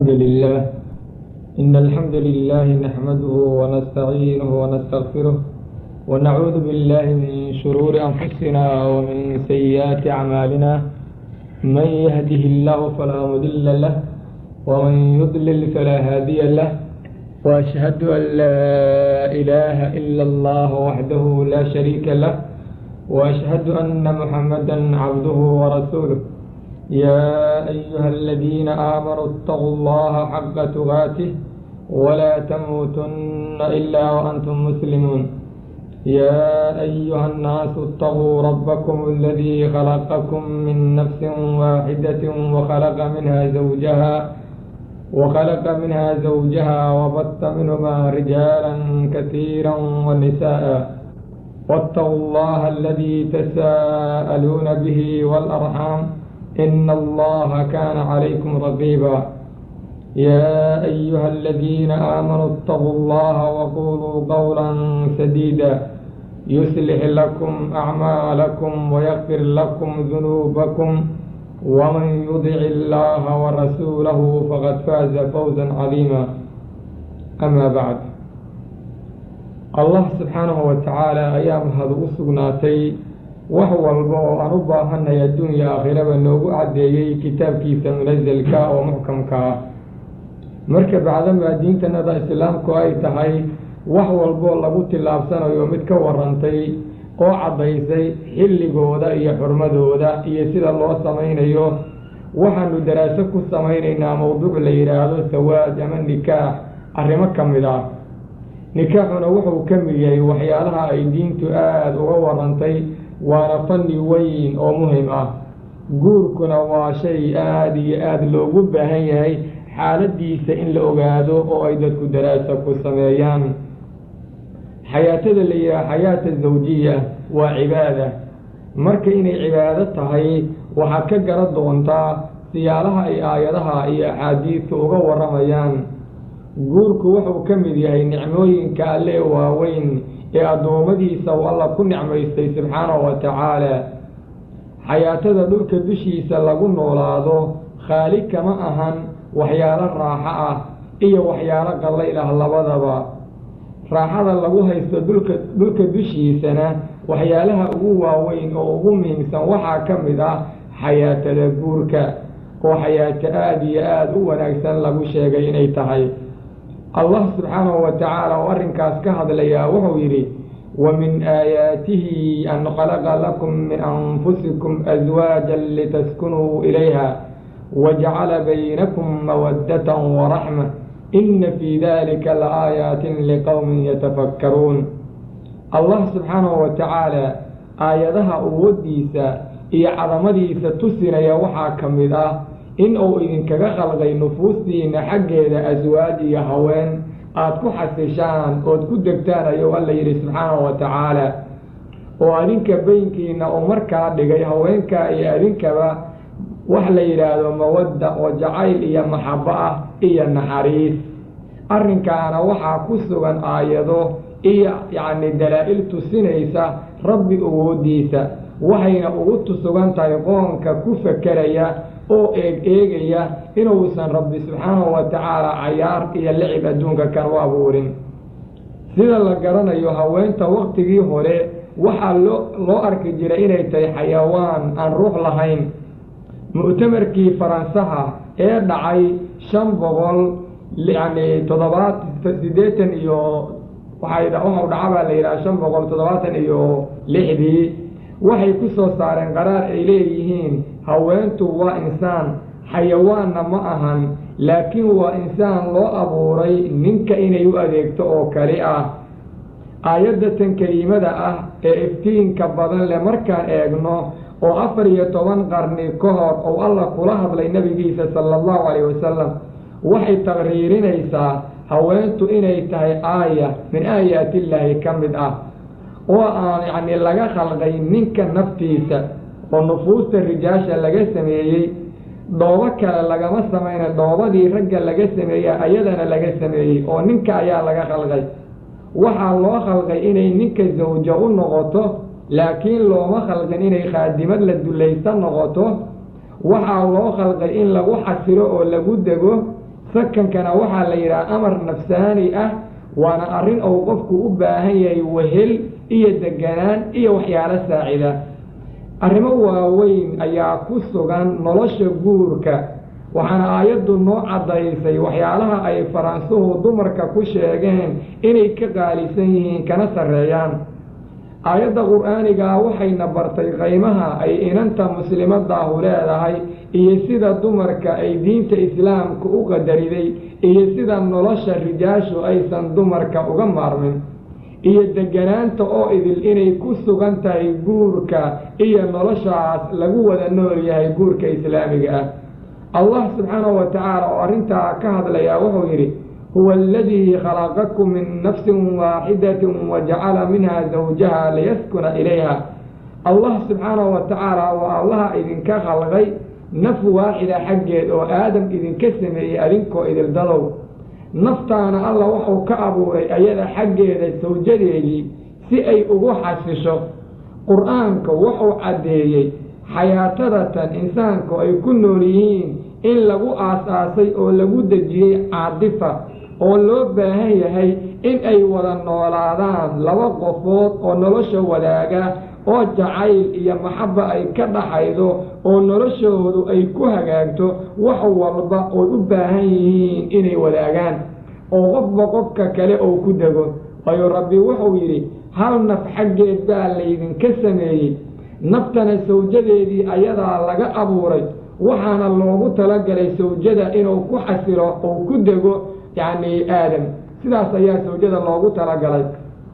الحمد لله إن الحمد لله نحمده ونستعينه ونستغفره ونعوذ بالله من شرور أنفسنا ومن سيئات أعمالنا من يهده الله فلا مضل له ومن يضلل فلا هادي له وأشهد أن لا إله إلا الله وحده لا شريك له وأشهد أن محمدا عبده ورسوله يا أيها الذين آمنوا اتقوا الله حق تقاته ولا تموتن إلا وأنتم مسلمون يا أيها الناس اتقوا ربكم الذي خلقكم من نفس واحدة وخلق منها زوجها وخلق منها زوجها وبث منهما رجالا كثيرا ونساء واتقوا الله الذي تساءلون به والأرحام إن الله كان عليكم رقيبا يا أيها الذين آمنوا اتقوا الله وقولوا قولا سديدا يصلح لكم أعمالكم ويغفر لكم ذنوبكم ومن يطع الله ورسوله فقد فاز فوزا عظيما أما بعد allah subxaanahu wa tacaala ayaa mahad ugu sugnaatay wax walba oo aan u baahanay adduunya aakhiraba noogu caddeeyey kitaabkiisa munasalka oo muxkamka ah marka bacdamaa diintanada islaamku ay tahay wax walboo lagu tillaabsanayo mid ka warantay oo caddaysay xilligooda iyo xurmadooda iyo sida loo samaynayo waxaanu daraaso ku samaynaynaa mowduuc la yidhaahdo sawaaj ama nikaax arrimo ka mid ah nikaaxuna wuxuu ka mid yahay waxyaalaha ay diintu aada uga warantay waana fanni weyn oo muhim ah guurkuna waa shay aada iyo aada loogu baahan yahay xaaladiisa in la ogaado oo ay dadku daraaso ku sameeyaan xayaatada la yidhaha xayaata zawjiya waa cibaada marka inay cibaado tahay waxaad ka garan doontaa siyaalaha ay aayadaha iyo axaadiidka uga warramayaan guurku wuxuu ka mid yahay nicmooyinka alle waaweyn ee addoommadiisa uu alla ku nicmaystay subxaanahu wa tacaala xayaatada dhulka dushiisa lagu noolaado khaali kama ahan waxyaalo raaxo ah iyo waxyaalo qallayl ah labadaba raaxada lagu haysto dhulka dhulka dushiisana waxyaalaha ugu waaweyn oo ugu muhiimsan waxaa ka mid ah xayaatada guurka oo xayaato aada iyo aada u wanaagsan lagu sheegay inay tahay allah subxaanahu wa tacaala oo arrinkaas ka hadlayaa wuxuu yidhi wa min aayaatihi an khalaqa lakum min anfusikum aswaajan litaskunuu ilayha wajacala baynakum mawaddatan waraxma inna fii dalika laaayaatin liqowmin yatafakkaruun allah subxaanahu wa tacaala aayadaha awooddiisa iyo cadamadiisa tusinaya waxaa ka mid ah in uu idinkaga khalqay nufuustiina xaggeeda aswaaj iyo haween aada ku xasishaan ood ku degtaan ayuu alla yidhi subxaanahu wa tacaala oo adinka beynkiina uu markaa dhigay haweenka iyo adinkaba wax la yidhaahdo mawadda oo jacayl iyo maxabo ah iyo naxariis arrinkaana waxaa ku sugan aayado iyo yacni dalaa-il tusinaysa rabbi awooddiisa waxayna ugu tusugan tahay qoonka ku fakeraya oo eeg eegaya inuusan rabbi subxaanahu wa tacaala cayaar iyo licib adduunka kan u abuurin sida la garanayo haweenta waktigii hore waxaa loo loo arki jiray inay tahay xayawaan aan ruux lahayn mu'tamarkii faransaha ee dhacay shan boqol yacni toddobaat siddeetan iyo waxay waxau dhaca baa la yidhaha shan boqol toddobaatan iyo lixdii waxay ku soo saareen qaraar ay leeyihiin haweentu waa insaan xayawaanna ma ahan laakiin waa insaan loo abuuray ninka inay u adeegto oo kali ah aayaddatan keliimada ah ee iftiinka badan leh markaan eegno oo afar iyo toban qarni ka hor ou alla kula hadlay nebigiisa sala allahu calayh wasalam waxay taqriirinaysaa haweentu inay tahay aaya min aayaatillaahi ka mid ah oo aan yacni laga khalqay ninka naftiisa oo nufuusta rijaasha laga sameeyey dhoobo kale lagama samayna dhoobadii ragga laga sameeya ayadana laga sameeyey oo ninka ayaa laga khalqay waxaa loo khalqay inay ninka zawjo u noqoto laakiin looma khalqin inay khaadimad la dullaysan noqoto waxaa loo khalqay in lagu xasilo oo lagu dego sakankana waxaa la yidhaha amar nafsaani ah waana arrin uu qofku u baahan yahay wehel iyo deganaan iyo waxyaalo saacida arrimo waaweyn ayaa ku sugan nolosha guurka waxaana aayaddu noo caddaysay waxyaalaha ay faransuhu dumarka ku sheegeen inay ka qaalisan yihiin kana sarreeyaan aayadda qur-aanigaa waxayna bartay qaymaha ay inanta muslimadaahu leedahay iyo sida dumarka ay diinta islaamka u qadariday iyo sida nolosha rijaashu aysan dumarka uga maarmin iyo deganaanta oo idil inay ku sugan tahay guurka iyo noloshaas lagu wada nool yahay guurka islaamiga ah allah subxaanahu wa tacaala oo arrintaa ka hadlayaa wuxuu yidhi huwa aladii khalaqakum min nafsin waaxidatin wajacala minha zawjaha liyaskuna ilayha allah subxaanahu wa tacaala waa allaha idinka khalqay naf waaxida xaggeed oo aadam idinka sameeyey adinkoo idildadow naftaana alla wuxuu ka abuuray ayada xaggeeda sawjadeedii si ay ugu xasisho qur-aanka wuxuu caddeeyey xayaatadatan insaanku ay ku nool yihiin in lagu aas-aasay oo lagu dejiyey caadifa oo loo baahan yahay in ay wada noolaadaan laba qofood oo nolosha wadaaga oo jacayl iyo maxabba ay ka dhaxaydo oo noloshoodu ay ku hagaagto wax walba oy u baahan yihiin inay wadaagaan oo qofba qofka kale oo ku dego waayo rabbi wuxuu yidhi hal naf xaggeed baa laydinka sameeyey naftana sawjadeedii ayadaa laga abuuray waxaana loogu talagalay sawjada inuu ku xasilo oo ku dego yacni aadam sidaas ayaa sawjada loogu talagalay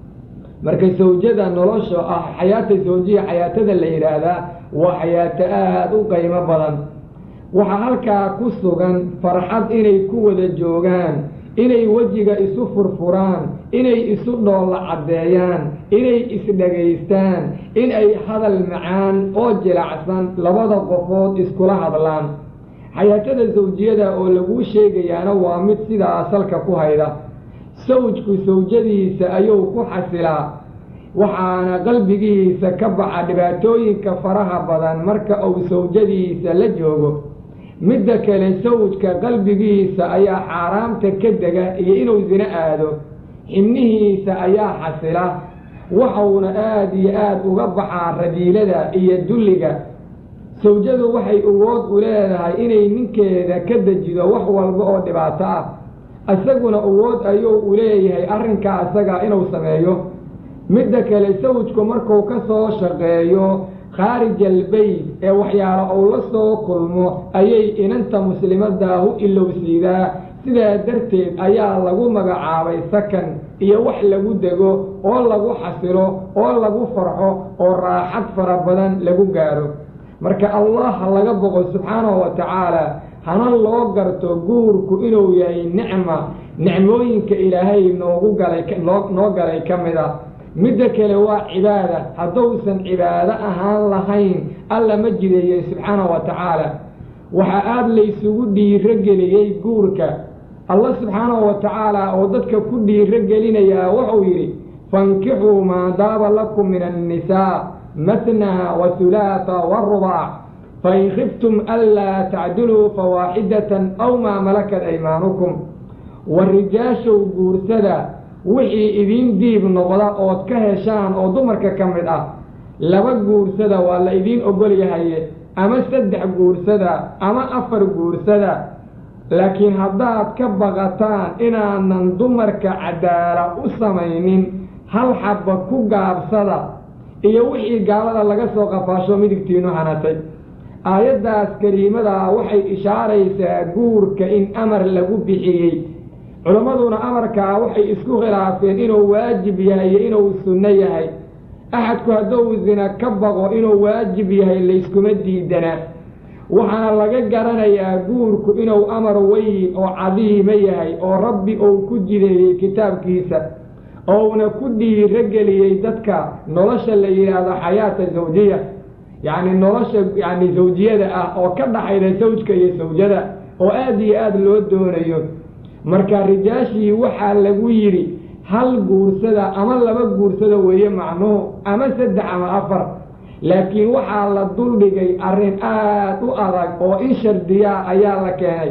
marka sawjada nolosha ah xayaata sawjiya xayaatada la yidhaahdaa waa xayaato aada u qiimo badan waxaa halkaa ku sugan farxad inay ku wada joogaan inay wejiga isu furfuraan inay isu dhoolla caddeeyaan inay isdhagaystaan in ay hadal macaan oo jilacsan labada qofood iskula hadlaan xayaatada sawjiyada oo laguu sheegayaana waa mid sidaa salka ku hayda sawjku sawjadiisa ayuu ku xasilaa waxaana qalbigiisa ka baxa dhibaatooyinka faraha badan marka uu sawjadiisa la joogo midda kale sawjka qalbigiisa ayaa xaaraamta ka dega iyo inuu sino aado xibnihiisa ayaa xasila waxauna aada iyo aada uga baxaa radiilada iyo dulliga sawjadu waxay awood u leedahay inay ninkeeda ka dejido wax walba oo dhibaato ah isaguna awood ayuu u leeyahay arrinkaa isaga inuu sameeyo midda kale sawjku markuu ka soo shaqeeyo khaarij albeyt ee waxyaalo uu la soo kulmo ayay inanta muslimadaahu ilowsiidaa sidaa darteed ayaa lagu magacaabay sakan iyo wax lagu dego oo lagu xasilo oo lagu farxo oo raaxad fara badan lagu gaaro marka allah laga boqo subxaanahu wa tacaala hana loo garto guurku inuu yahay nicma nicmooyinka ilaahay noogu galay noo galay ka mid a midda kale waa cibaada hadduusan cibaado ahaan lahayn alla ma jideeyey subxaanahu wa tacaala waxaa aada laysugu dhiiro geliyey guurka allah subxaanahu wa tacaala oo dadka ku dhiiro gelinayaa wuxuu yidhi fankixuu maa daaba lakum min annisaa matnaa wa hulaata warubaac fain khiftum anlaa tacdiluu fawaaxidatan aw maa malakat aymaanukum wa rijaashow guursada wixii idiin diib noqda ood ka heshaan oo dumarka ka mid ah laba guursada waa la idiin ogol yahaye ama saddex guursada ama afar guursada laakiin haddaad ka baqataan inaanan dumarka cadaala u samaynin hal xabba ku gaabsada iyo wixii gaalada laga soo qafaasho midigtiinu hanatay aayaddaas kariimadaa waxay ishaaraysaa guurka in amar lagu bixiyey culammaduna amarkaa waxay isku khilaafeen inuu waajib yahay iyo inuu sunno yahay axadku hadduu zina ka baqo inuu waajib yahay layskuma diidana waxaana laga garanayaa guurku inuu amar weyn oo cadiima yahay oo rabbi uu ku jideeyey kitaabkiisa ouna ku dhiiro geliyey dadka nolosha la yidhaahdo xayaata zawjiya yacni nolosha yacni zawjiyada ah oo ka dhaxayda sawjka iyo sawjada oo aada iyo aada loo doonayo marka rijaashii waxaa lagu yidhi hal guursada ama laba guursada weeye macnuhu ama saddex ama afar laakiin waxaa la duldhigay arrin aada u adag oo in shardiyaa ayaa la keenay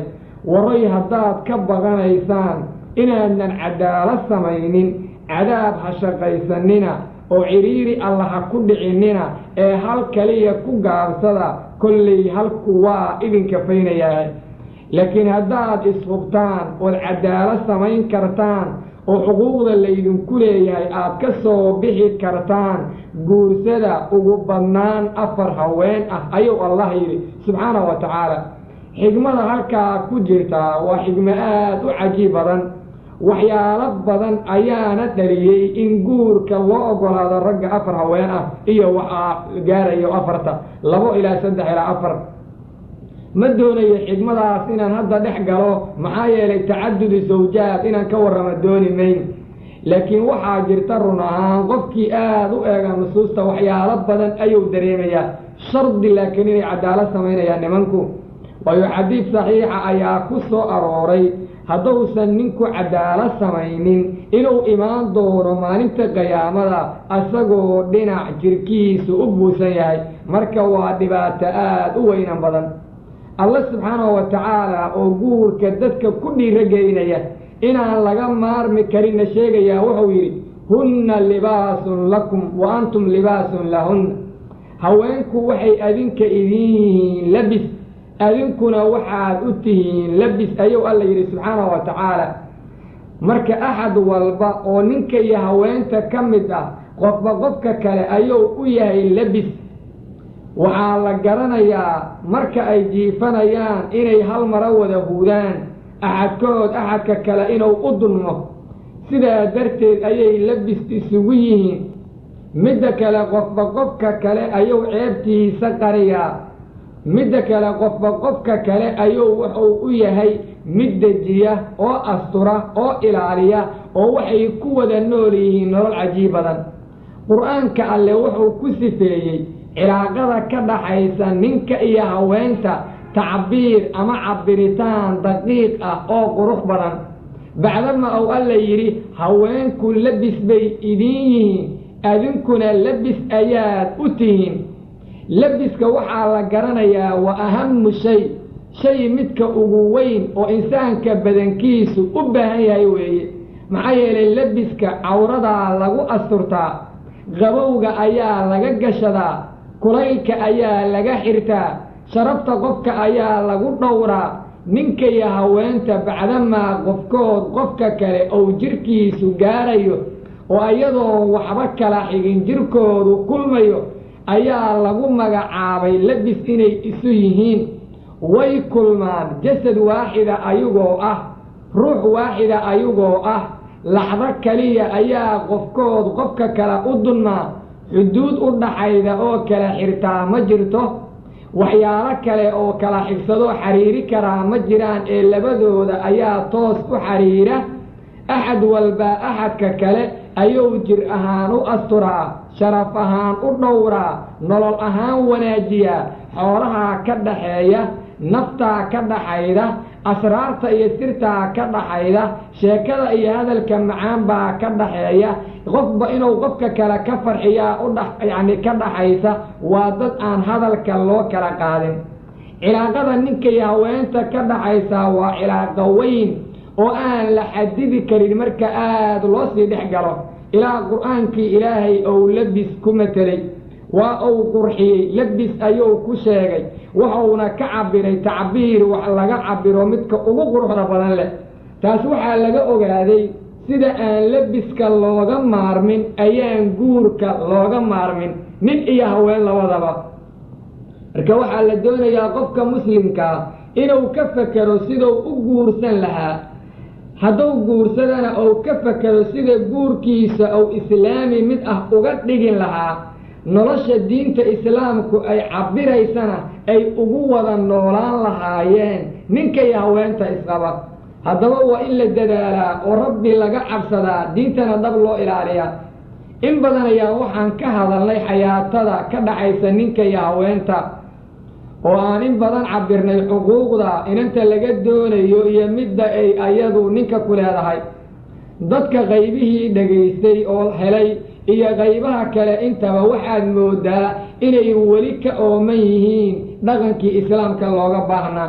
waray haddaad ka baqanaysaan inaadan cadaalad samaynin cadaab ha shaqaysanina oo cidhiiri alla ha ku dhicinina ee hal kaliya ku gaabsada kollay halku waa idinka faynayaa laakiin haddaad ishubtaan ood cadaalad samayn kartaan oo xuquuqda laydinku leeyahay aad ka soo bixi kartaan guursada ugu badnaan afar haween ah ayuu allah yidhi subxaana wa tacaala xigmada halkaa ku jirtaa waa xigmo aada u cajiib badan waxyaalo badan ayaana dhaliyey in guurka loo ogolaado ragga afar haween ah iyo waxaa gaarayo afarta labo ilaa saddex ilaa afar ma doonayo xigmadaas inaan hadda dhex galo maxaa yeelay tacadudi sawjaad inaan ka warramo dooni mayn laakiin waxaa jirta run ahaan qofkii aada u eega nusuusta waxyaalo badan ayuu dareemayaa shardi laakiin inay cadaalad samaynayaan nimanku waayo xadiid saxiixa ayaa ku soo arooray hadduusan ninku cadaalad samaynin inuu imaan doono maalinta qiyaamada asagoo dhinac jirkiisu u buusan yahay marka waa dhibaato aada u weynan badan alla subxaanahu wa tacaala oo guurka dadka ku dhiirogeynaya inaan laga maarmi karinna sheegayaa wuxuu yidhi hunna libaasun lakum wa antum libaasun lahunna haweenku waxay adinka idin yihiin labis adinkuna waxaad u tihiin labis ayuu alla yidhi subxaanahu wa tacaala marka axad walba oo ninka iyo haweenta ka mid ah qofba qofka kale ayuu u yahay labis waxaa la garanayaa marka ay jiifanayaan inay hal maro wada huudaan axadkood axadka kale inuu u dulmo sidaa darteed ayay labis isugu yihiin midda kale qofba qofka kale ayuu ceebtiisa qariyaa midda kale qofba qofka kale ayuu wuxuu u yahay mid dejiya oo astura oo ilaaliya oo waxay ku wada nool yihiin nolol cajiib badan qur-aanka alle wuxuu ku sifeeyey cilaaqada ka dhaxaysa ninka iyo haweenta tacbiir ama cabiritaan daqiiq ah oo qurux badan bacdama uu alla yidhi haweenku labis bay idin yihiin adinkuna labis ayaad u tihiin labiska waxaa la garanayaa waa ahamu shay shay midka ugu weyn oo insaanka badankiisu u baahan yahay weeye maxaa yeelay labiska cawradaa lagu asturtaa qabowga ayaa laga gashadaa kulaylka ayaa laga xirtaa sharafta qofka ayaa lagu dhowraa ninka iyo haweenta bacdamaa qofkood qofka kale ou jirkiisu gaarayo oo iyadoo waxba kala xigin jirkoodu kulmayo ayaa lagu magacaabay labis inay isu yihiin way kulmaan jasad waaxida ayagoo ah ruux waaxida ayagoo ah laxdo kaliya ayaa qofkood qofka kale u dunmaa xuduud u dhaxayda oo kala xirtaa ma jirto waxyaalo kale oo kala xigsadoo xiriiri karaa ma jiraan ee labadooda ayaa toos u xiriira axad walba axadka kale ayuu jir ahaan u asturaa sharaf ahaan u dhowraa nolol ahaan wanaajiyaa xoolahaa ka dhaxeeya naftaa ka dhaxayda asraarta iyo sirtaa ka dhaxayda sheekada iyo hadalka macaan baa ka dhaxeeya qofba inuu qofka kale ka farxiyaa u dha yacni ka dhaxaysa waa dad aan hadalka loo kala qaadin cilaaqada ninka iyo haweenta ka dhaxaysaa waa cilaaqo weyn oo aan la xadidi karin marka aada loo sii dhex galo ilaa qur-aankii ilaahay ou labis ku matelay waa uu qurxiyey labis ayuu ku sheegay wuxuuna ka cabiray tacbiir wax laga cabiro midka ugu quruxda badan leh taas waxaa laga ogaaday sida aan labiska looga maarmin ayaan guurka looga maarmin nin iyo haween labadaba marka waxaa la doonayaa qofka muslimkaa inuu ka fekero siduu u guursan lahaa hadduu guursadana uu ka fekero sida guurkiisa uu islaami mid ah uga dhigin lahaa nolosha diinta islaamku ay cabiraysana ay ugu wada noolaan lahaayeen ninka iyo haweenta isqaba haddaba waa in la dadaalaa oo rabbi laga cabsadaa diintana dhab loo ilaaliyaa in badan ayaa waxaan ka hadalnay xayaatada ka dhaxaysa ninka iyo haweenta oo aan in badan cabirnay xuquuqda inanta laga doonayo iyo midda ay ayadu ninka ku leedahay dadka qaybihii dhegaystay oo helay iyo qaybaha kale intaba waxaad moodaa inay weli ka ooman yihiin dhaqankii islaamka looga baahnaa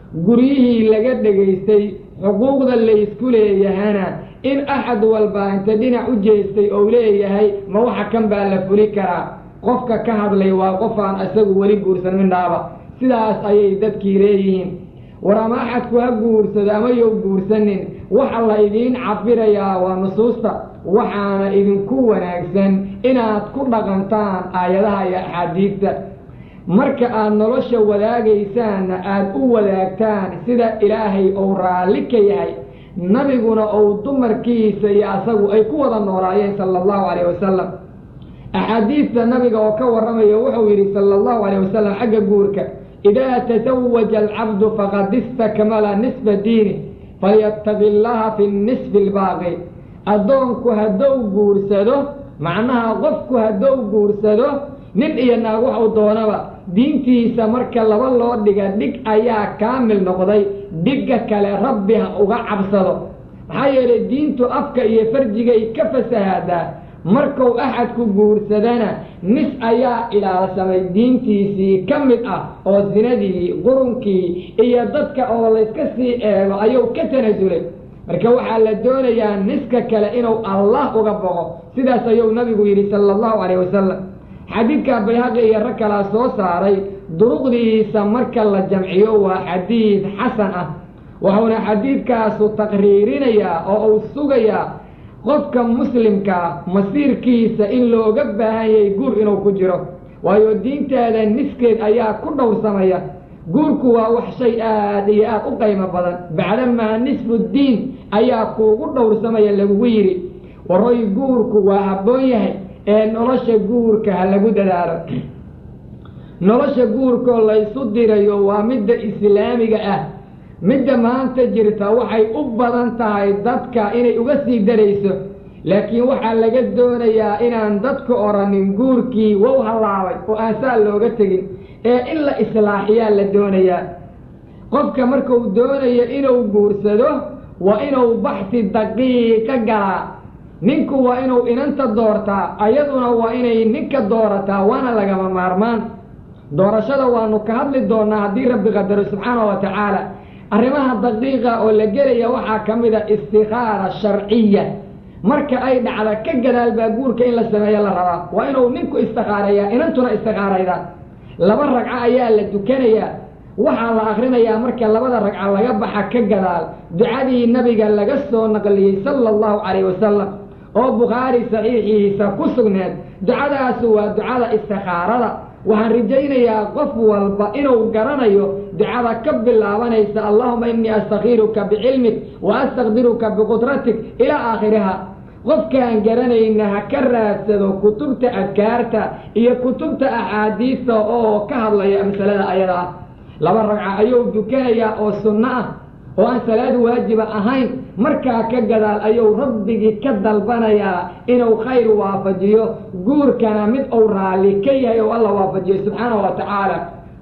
guryihii laga dhegaystay xuquuqda laysku leeyahana in axad walba inta dhinac u jeestay ou leeyahay ma waxa kan baa la fuli karaa qofka ka hadlay waa qof aan isagu weli guursan midhaaba sidaas ayay dadkii leeyihiin war ama axadku ha guursado ama yow guursanin waxa la idiin cabirayaa waa nusuusta waxaana idinku wanaagsan inaad ku dhaqantaan aayadaha iyo axaadiidta marka aad nolosha wadaagaysaanna aad u wadaagtaan sida ilaahay ou raalli ka yahay nabiguna ou dumarkiisa iyo asagu ay ku wada noolaayeen sala allahu calayh wasalam axaadiidta nabiga oo ka warramaya wuxuu yidhi sala allahu calayh wasalam xagga guurka idaa tasawaja alcabdu faqad istakmala nisba diini falyabtagi llaha fi nisfi albaaqi addoonku haddou guursado macnaha qofku haddou guursado nin iyo naag waxuu doonaba diintiisa marka laba loo dhiga dhig ayaa kaamil noqday dhigga kale rabbi ha uga cabsado maxaa yeelay diintu afka iyo farjigay ka fasahaadaa markuu axadku guursadana nis ayaa ilaalsamay diintiisii ka mid ah oo sinadii qurunkii iyo dadka oo layska sii eego ayuu ka tanasulay marka waxaa la doonayaa niska kale inuu allah uga boqo sidaas ayuu nabigu yidhi sala allahu calayh wasalam xadiidka bayhaqi iyo rag kalaa soo saaray duruqdiisa marka la jamciyo waa xadiid xasan ah wuxuuna xadiidkaasu taqriirinayaa oo uu sugayaa qofka muslimkaa masiirkiisa in looga baahan yahay guur inuu ku jiro waayo diintaada niskeed ayaa ku dhowrsamaya guurku waa wax shay aad iyo aad u qaymo badan bacdamaa nisfu diin ayaa kuugu dhowrsamaya lagugu yidhi waroy guurku waa habboon yahay ee nolosha guurka ha lagu dadaalo nolosha guurkoo laysu dirayo waa midda islaamiga ah midda maanta jirta waxay u badan tahay dadka inay uga sii darayso laakiin waxaa laga doonayaa inaan dadka odhanin guurkii wow hallaabay oo aan saa looga tegin ee in la islaaxiyaa la doonayaa qofka markuu doonayo inuu guursado waa inuu baxsi daqiiqa galaa ninku waa inuu inanta doortaa ayaduna waa inay ninka doorataa waana lagama maarmaan doorashada waanu ka hadli doonaa haddii rabbi qadaro subxaana wa tacaala arrimaha daqiiqa oo la gelaya waxaa ka mid a istikaara sharciya marka ay dhacda ka gadaal baa guurka in la sameeyo la rabaa waa inuu ninku istikaareeyaa inantuna istikaarayda laba ragco ayaa la dukanayaa waxaa la akrinayaa marka labada ragco laga baxa ka gadaal ducadii nabiga laga soo naqliyey sala allahu calayh wasalam oo bukhaari saxiixiisa ku sugneed ducadaasu waa ducada istikaarada waxaan rajaynayaa qof walba inuu garanayo ducada ka bilaabanaysa allahuma innii astakhiiruka bicilmik wa astaqdiruka biqudratik ilaa aakhiriha qofkaan garanayna ha ka raadsado kutubta adkaarta iyo kutubta axaadiista oo ka hadlaya masalada ayada ah laba ragca ayuu dukanayaa oo sunno ah oo aan salaad waajiba ahayn markaa ka gadaal ayuu rabbigii ka dalbanayaa inuu khayr waafajiyo guurkana mid uu raalli ka yahay oo alla waafajiyo subxaanahu wa tacaala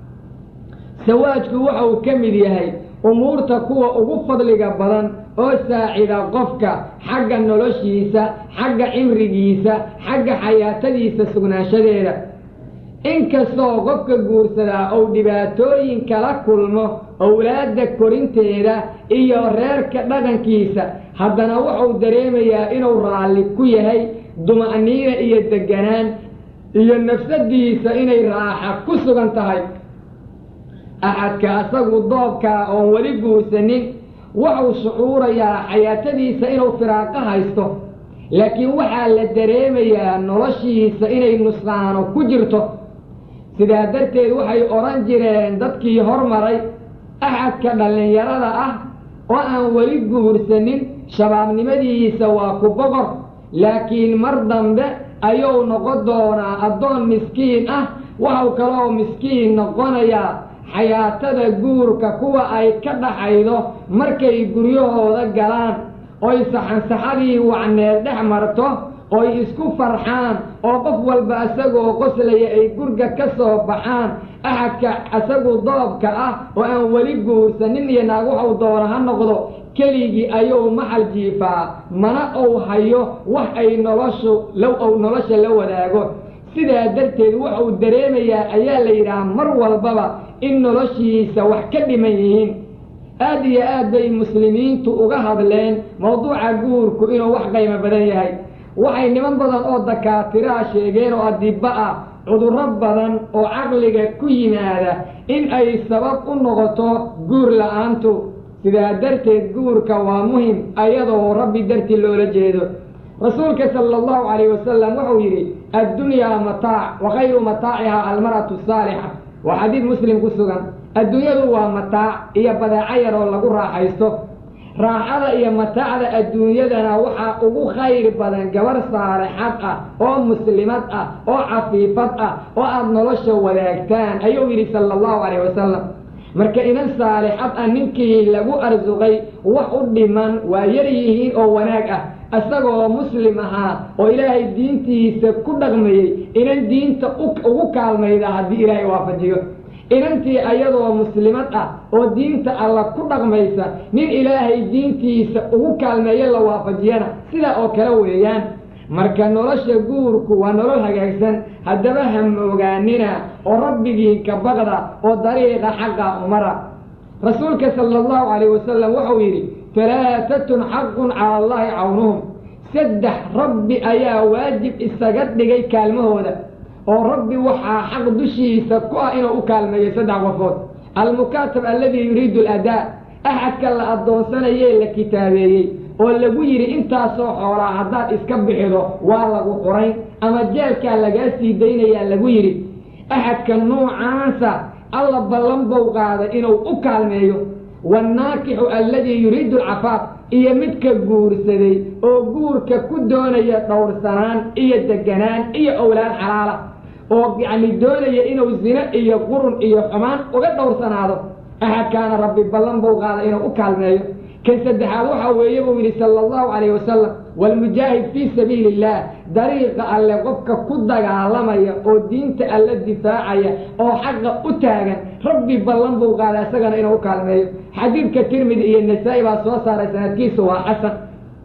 sawaajku waxa uu ka mid yahay umuurta kuwa ugu fadliga badan oo saacida qofka xagga noloshiisa xagga cimrigiisa xagga xayaatadiisa sugnaanshadeeda inkastoo qofka guursadaa uu dhibaatooyin kala kulmo owlaadda korinteeda iyo reerka dhaqankiisa haddana wuxuu dareemayaa inuu raalli ku yahay duma'niina iyo deganaan iyo nafsadiisa inay raaxa ku sugan tahay axadka asagu doobkaa oon weli guursanin wuxuu shucuurayaa xayaatadiisa inuu firaaqo haysto laakiin waxaa la dareemayaa noloshiisa inay nusqaano ku jirto sidaa darteed waxay odhan jireen dadkii hormaray axadka dhallinyarada ah oo aan weli guursanin shabaabnimadiisa waa ku boqor laakiin mar dambe ayuu noqon doonaa addoon miskiin ah waxau kaloo miskiin noqonayaa xayaatada guurka kuwa ay ka dhaxaydo markay guryahooda galaan oy saxansaxadii wacneed dhex marto oy isku farxaan oo qof walba isagoo qoslaya ay gurga ka soo baxaan axadka isagu doobka ah oo aan weli guursanin iyo naag waxuu doono ha noqdo keligii ayuu maxal jiifaa mana uu hayo wax ay noloshu low ou nolosha la wadaago sidaa darteed wuxuu dareemayaa ayaa la yidhaha mar walbaba in noloshiisa wax ka dhiman yihiin aad iyo aad bay muslimiintu uga hadleen mawduuca guurku inuu wax qiimo badan yahay waxay niman badan oo dakaatiraa sheegeen oo adibba ah cudurro badan oo caqliga ku yimaada in ay sabab u noqoto guur la-aantu sidaa darteed guurka waa muhim ayadoo rabbi dartii loola jeedo rasuulka sala allahu calayh wasalam wuxuu yidhi addunyaa mataac wa khayru mataacihaa almar'atu saalixa waa xadiid muslim ku sugan adduunyadu waa mataac iyo badeeco yar oo lagu raaxaysto raaxada iyo mataacda adduunyadana waxaa ugu khayr badan gabar saalixad ah oo muslimad ah oo cafiifad ah oo aada nolosha wadaagtaan ayuu yidhi sala allahu calayh wasalam marka inan saalixad ah ninkii lagu arsuqay wax u dhiman waa yar yihiin oo wanaag ah isagoo muslim ahaa oo ilaahay diintiisa ku dhaqmayey inan diinta ugu kaalmayda haddii ilaahay waafajiyo inantii ayadoo muslimad ah oo diinta alla ku dhaqmaysa nin ilaahay diintiisa ugu kaalmeeyo la waafajiyana sidaa oo kale weeyaan marka nolosha guurku waa nolol hagaagsan haddaba ha moogaanina oo rabbigii ka baqda oo dariiqa xaqa umara rasuulka sala allahu calayh wasalam wuxuu yidhi talaatatun xaqun cala allahi cawnuhum saddex rabbi ayaa waajib isaga dhigay kaalmahooda oo rabbi waxaa xaq dushiisa ku ah inuu u kaalmeeyo saddex qofood almukaatab alladii yuriidu aladaa axadka la addoonsanayee la kitaabeeyey oo lagu yidhi intaasoo xoolaa haddaad iska bixido waa lagu qorayn ama jeelkaa lagaa sii daynayaa lagu yidhi axadka nuucaasa alla ballan bow qaaday inuu u kaalmeeyo waannaakixu alladii yuriidu alcafaaf iyo midka guursaday oo guurka ku doonaya dhowrsanaan iyo deganaan iyo owlaad xalaala oo yacni doonaya inuu zino iyo qurun iyo xumaan uga dhowrsanaado axadkaana rabbi ballan buu qaaday inuu u kaalmeeyo kan saddexaad waxaa weeye buu yidhi sala allahu calayh wasalam waalmujaahid fii sabiili illaah dariiqa alle qofka ku dagaalamaya oo diinta alle difaacaya oo xaqa u taagan rabbi ballan buu qaaday isagana inuu u kaalmeeyo xadiidka tirmidi iyo nasaa-i baa soo saaray sanadkiisa waa xasan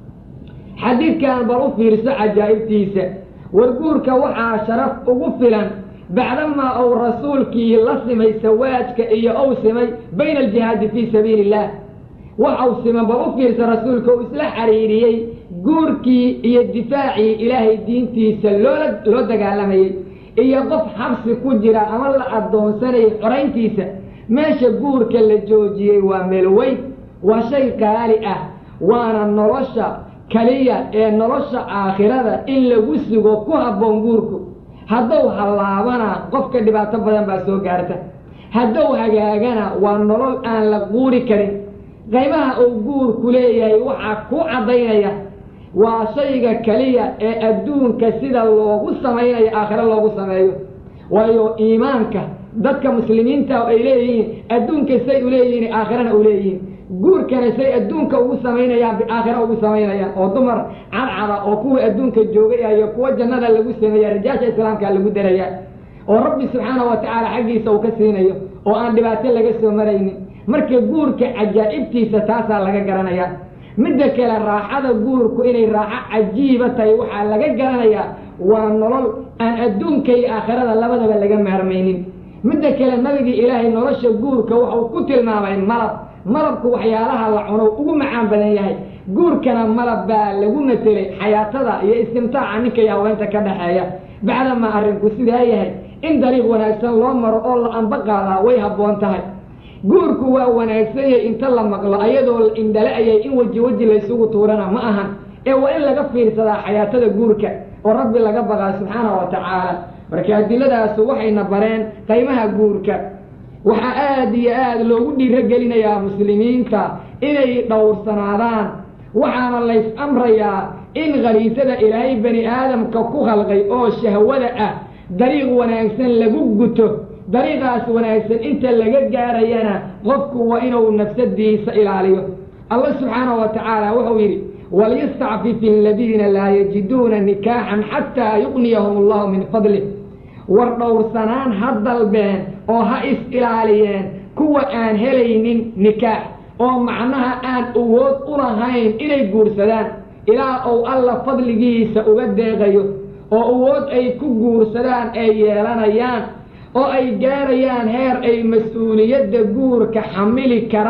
xadiidkan bal u fiirso cajaa'ibtiisa warguurka waxaa sharaf ugu filan bacdamaa uu rasuulkii la simay sawaajka iyo ou simay bayna aljihaadi fii sabiili illah waxau siman bal u fiirsa rasuulka uu isla xariiriyey guurkii iyo difaacii ilaahay diintiisa loola loo dagaalamayey iyo qof xabsi ku jira ama la addoonsanayay xorayntiisa meesha guurka la joojiyey waa meel weyn waa shay qaali ah waana nolosha keliya ee nolosha aakhirada in lagu sugo ku habboon guurku hadduu hallaabana qofka dhibaato badan baa soo gaarta hadduu hagaagana waa nolol aan la quuri karin qaymaha uu guurku leeyahay waxaa ku caddaynaya waa shayga keliya ee adduunka sida loogu samaynayo aakhiro loogu sameeyo waayo iimaanka dadka muslimiinta ay leeyihiin adduunka say u leeyihiin aakhirana u leeyihiin guurkana say adduunka ugu samaynayaan aakhira ugu samaynayaan oo dumar cadcada oo kuwa adduunka joogay iyo kuwa jannada lagu sameeya rijaasha islaamka lagu daraya oo rabbi subxaana wa tacaala xaggiisa uu ka siinayo oo aan dhibaato laga soo maraynin marka guurka cajaa'ibtiisa taasaa laga garanayaa midda kale raaxada guurku inay raaxo cajiiba tahay waxaa laga garanayaa waa nolol aan adduunka iyo aakhirada labadaba laga maarmaynin midda kale nabigii ilaahay nolosha guurka wuxuu ku tilmaamay malab malabku waxyaalaha la cuno ugu macaan badan yahay guurkana malab baa lagu matelay xayaatada iyo istimtaaca ninka iyo haweenta ka dhaxeeya bacdamaa arrinku sidaa yahay in dariiq wanaagsan loo maro oo la anba qaadaa way habboon tahay guurku waa wanaagsan yahay inta la maqlo ayadoo la indhala-ayay in weji weji laysugu tuurana ma ahan ee waa in laga fiirsadaa xayaatada guurka oo rabbi laga baqaa subxaana wa tacaala marka adilladaasu waxayna bareen qaymaha guurka waxaa aada iyo aada loogu dhiirogelinayaa muslimiinta inay dhowrsanaadaan waxaana lays amrayaa in khaliisada ilaahay bani aadamka ku khalqay oo shahwada ah dariiq wanaagsan lagu guto dariiqaas wanaagsan inta laga gaarayana qofku waa inuu nafsadiisa ilaaliyo allah subxaana wa tacaala wuxuu yidhi waliyastacfif aladiina laa yajiduuna nikaaxan xataa yuqniyahum allahu min fadlih war dhowrsanaan ha dalbeen oo ha is ilaaliyeen kuwa aan helaynin nikaax oo macnaha aan awood u lahayn inay guursadaan ilaa uu alla fadligiisa uga deeqayo oo awood ay ku guursadaan ay yeelanayaan oo ay gaarayaan heer ay mas-uuliyadda guurka xamili karaan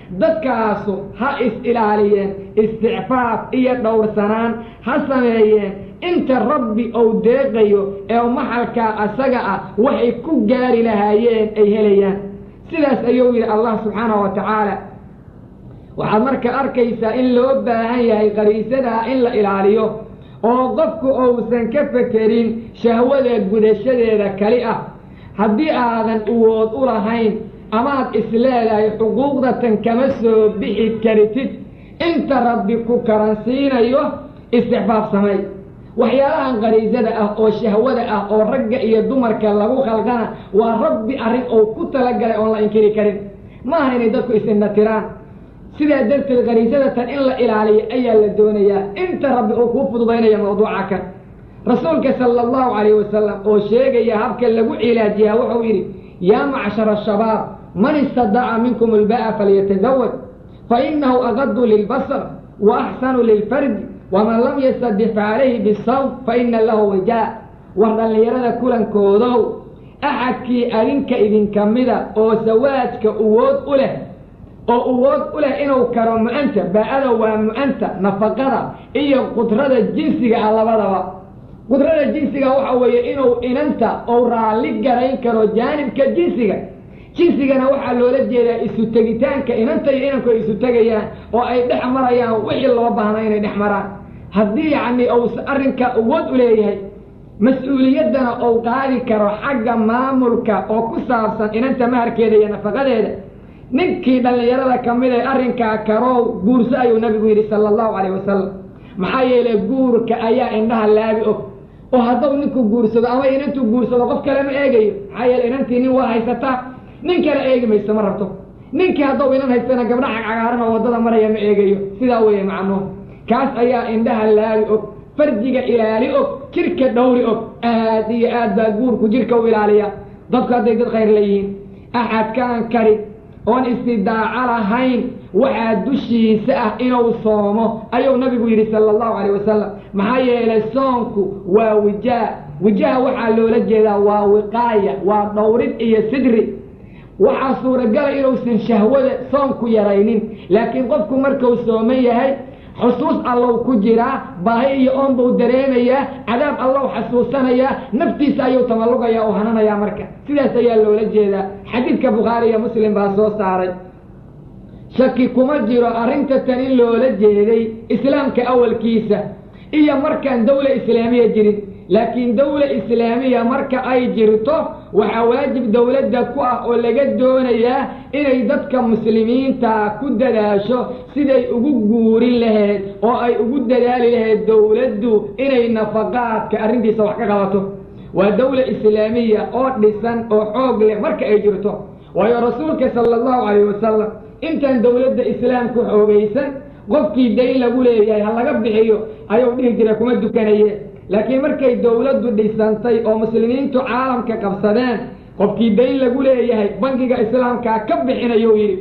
dadkaasu ha is-ilaaliyeen isticfaaf iyo dhowrsanaan ha sameeyeen inta rabbi ou deeqayo ee maxalkaa asaga ah waxay ku gaari lahaayeen ay helayaan sidaas ayuu yidhi allah subxaanahu wa tacaala waxaad marka arkaysaa in loo baahan yahay qariisadaa in la ilaaliyo oo qofku uusan ka fekerin shahwada gudashadeeda kali ah haddii aadan uwood u lahayn amaad isleedahay xuquuqdatan kama soo bixi karitid inta rabbi ku karansiinayo istixfaaf samay waxyaalahan qariisada ah oo shahwada ah oo ragga iyo dumarka lagu khalqana waa rabbi arrin oo ku talagalay oon la inkiri karin maaha inay dadku is-indhatiraan sidaa darteed qariisadatan in la ilaaliyo ayaa la doonayaa inta rabbi uu kuu fududaynaya mawduuca kan rasuulka sala allahu calayhi wasalam oo sheegaya habka lagu cilaajiyaa wuxuu yidhi yaa macshara ashabaab man istadaca minkum ilba'a falyatazawaj fa inahu aqadu lilbasar wa axsanu lilfardi waman lam yastadif calayhi bisawm fa ina lahu wajaa war dhallinyarada kulankoodow axadkii adinka idinka mida oo sawaajka uwood u leh oo uwood u leh inuu karo mu-anta baa-ada waa mu-anta nafaqada iyo qudrada jinsiga ah labadaba qudrada jinsiga waxa weeye inuu inanta ou raalli garayn karo jaanibka jinsiga jinsigana waxaa loola jeedaa isu tegitaanka inanta iyo inanku ay isu tegayaan oo ay dhex marayaan wixii loo baahna inay dhex maraan haddii yacni uu arrinka awood u leeyahay mas-uuliyaddana uu qaadi karo xagga maamulka oo ku saabsan inanta maharkeeda iyo nafaqadeeda ninkii dhallinyarada ka mid ee arrinkaa karow guurso ayuu nabigu yidhi sala allahu calayh wasalam maxaa yeelay guurka ayaa indhaha laabi og oo hadduu ninku guursado ama inantuu guursado qof kale ma eegayo maxaa yeeley inantii nin waa haysataa nin kale eegi mayso ma rabto ninkii hadduu inan haystana gabdha cagcagaaran oo waddada maraya ma eegayo sidaa weeye macnuhu kaas ayaa indhaha laabi og farjiga ilaali og jirka dhowri og aad iyo aad baa guurku jirka u ilaaliya dadku hadday dad khayr leeyihiin axadkaan karin oon istidaaco lahayn waxaa dushiisa ah inuu soomo ayuu nabigu yidhi sala allahu calayh wasalam maxaa yeelay soonku waa wijaa wijaha waxaa loola jeedaa waa wiqaaya waa dhowrid iyo sidri waxaa suuragala inuusan shahwada soonku yaraynin laakiin qofku markuu sooman yahay xusuus allow ku jiraa baahi iyo oon buu dareemayaa cadaab allow xasuusanayaa naftiisa ayuu tamallugayaa oo hananayaa marka sidaas ayaa loola jeedaa xadiidka bukhaari iyo muslim baa soo saaray shaki kuma jiro arrinta tan in loola jeeday islaamka awalkiisa iyo markaan dawla islaamiya jirin laakiin dawla islaamiya marka ay jirto waxaa waajib dowladda ku ah oo laga doonayaa inay dadka muslimiinta ku dadaasho siday ugu guurin lahayd oo ay ugu dadaali lahayd dowladdu inay nafaqaadka arrintiisa wax ka qabato waa dawla islaamiya oo dhisan oo xoog leh marka ay jirto waayo rasuulka sala allahu calayh wasalam intaan dowladda islaamku xoogaysan qofkii dayn lagu leeyahay ha laga bixiyo ayuu dhihi jiray kuma dukanaye laakiin markay dowladdu dhisantay oo muslimiintu caalamka qabsadeen qofkii dayn lagu leeyahay bangiga islaamkaa ka bixinayuu yidhi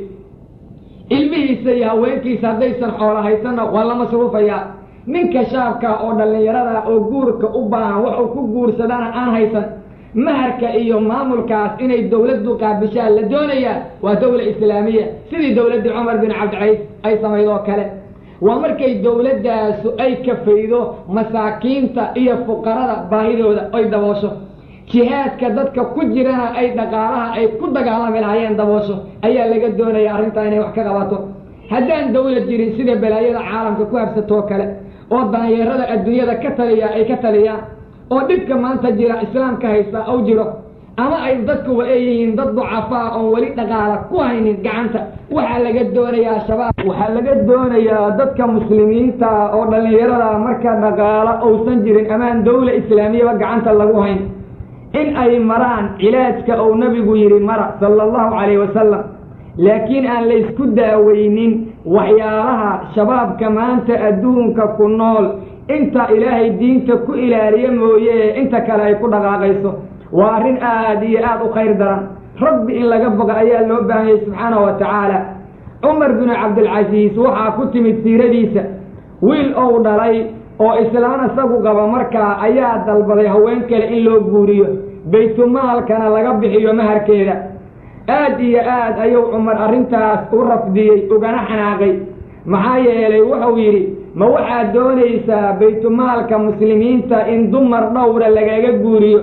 ilmihiisa iyo haweenkiisa haddaysan xoolo haysanna waa la masruufayaa ninka shaabka oo dhallinyarada oo guurka u baahan waxuu ku guursadana aan haysan maharka iyo maamulkaas inay dowladdu qaabishaan la doonayaa waa dawla islaamiya sidii dowladdii cumar bin cabdicaiis ay samayd oo kale waa markay dowladdaasu ay kafaydo masaakiinta iyo fuqarada baahidooda ay daboosho jihaadka dadka ku jirana ay dhaqaalaha ay ku dagaalami lahaayeen daboosho ayaa laga doonaya arrintaa inay wax ka qabato haddaan dawlad jirin sida balaayada caalamka ku habsatoo kale oo daanyeerada adduunyada ka taliya ay ka taliyaan oo dhibka maanta jira islaamka haysta ou jiro ama ay dadkuwa ay yihiin dad ducafaa oon weli dhaqaala ku haynin gacanta waxaa laga doonayaa shabaab waxaa laga doonayaa dadka muslimiinta oo dhallinyarada marka dhaqaalo uusan jirin amaan dawla islaamiyaba gacanta lagu hayn in ay maraan cilaajka uu nabigu yidhi mara sala allahu calayh wasalam laakiin aan laysku daaweynin waxyaalaha shabaabka maanta adduunka ku nool inta ilaahay diinta ku ilaaliya mooye inta kale ay ku dhaqaaqayso waa arrin aad iyo aad u khayr daran rabbi in laga boga ayaa loo baahanyay subxaanahu wa tacaala cumar binu cabdilcasiis waxaa ku timid siiradiisa wiil ou dhalay oo islaan isagu qaba markaa ayaa dalbaday haween kale in loo guuriyo baytumaalkana laga bixiyo maharkeeda aad iyo aad ayuu cumar arrintaas u rafdiyey ugana xanaaqay maxaa yeelay wuxuu yidhi ma waxaad doonaysaa baytumaalka muslimiinta in dumar dhowra lagaga guuriyo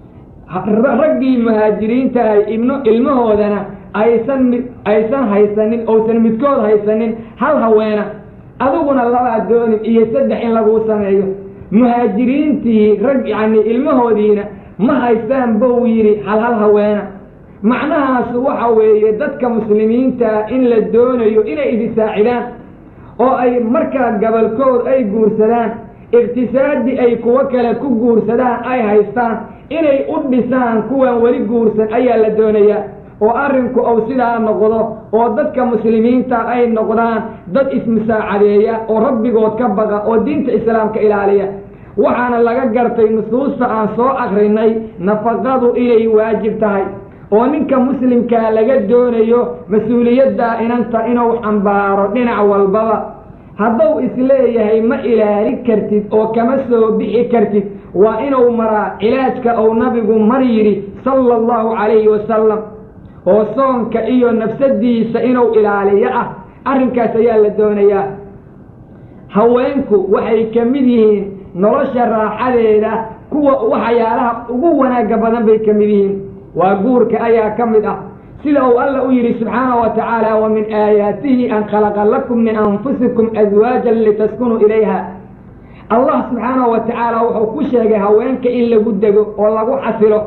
raggii muhaajiriintahay ibno ilmahoodana aysan mid aysan haysanin ousan midkood haysanin hal haweena adiguna labaad doonin iyo saddex in laguu sameeyo muhaajiriintii rag yacni ilmahoodiina ma haystaan bou yidhi hal hal haweena macnahaas waxa weeye dadka muslimiintaa in la doonayo inay idisaacidaan oo ay markaa gabolkood ay guursadaan iqtisaadi ay kuwo kale ku guursadaan ay haystaan inay u dhisaan kuwan weli guursan ayaa la doonayaa oo arrinku ou sidaa noqdo oo dadka muslimiinta ay noqdaan dad ismusaacadeeya oo rabbigood ka baqa oo diinta islaamka ilaaliya waxaana laga gartay nusuusta aan soo akrinay nafaqadu inay waajib tahay oo ninka muslimkaa laga doonayo mas-uuliyaddaa inanta inuu xambaaro dhinac walbaba hadduu isleeyahay ma ilaali kartid oo kama soo bixi kartid waa inuu maraa cilaajka uu nabigu mar yidhi sala allahu calayhi wasalam oo soonka iyo nafsadiisa inuu ilaaliyo ah arrinkaas ayaa la doonayaa haweenku waxay ka mid yihiin nolosha raaxadeeda kuwa waxyaalaha ugu wanaagga badan bay ka mid yihiin waa guurka ayaa ka mid ah sida uu alla u yidhi subxaanahu wa tacaala wa min aayaatihi an khalaqa lakum min anfusikum aswaajan litaskunuu ilayha allah subxaanahu wa tacaala wuxuu ku sheegay haweenka in lagu dego oo lagu xasilo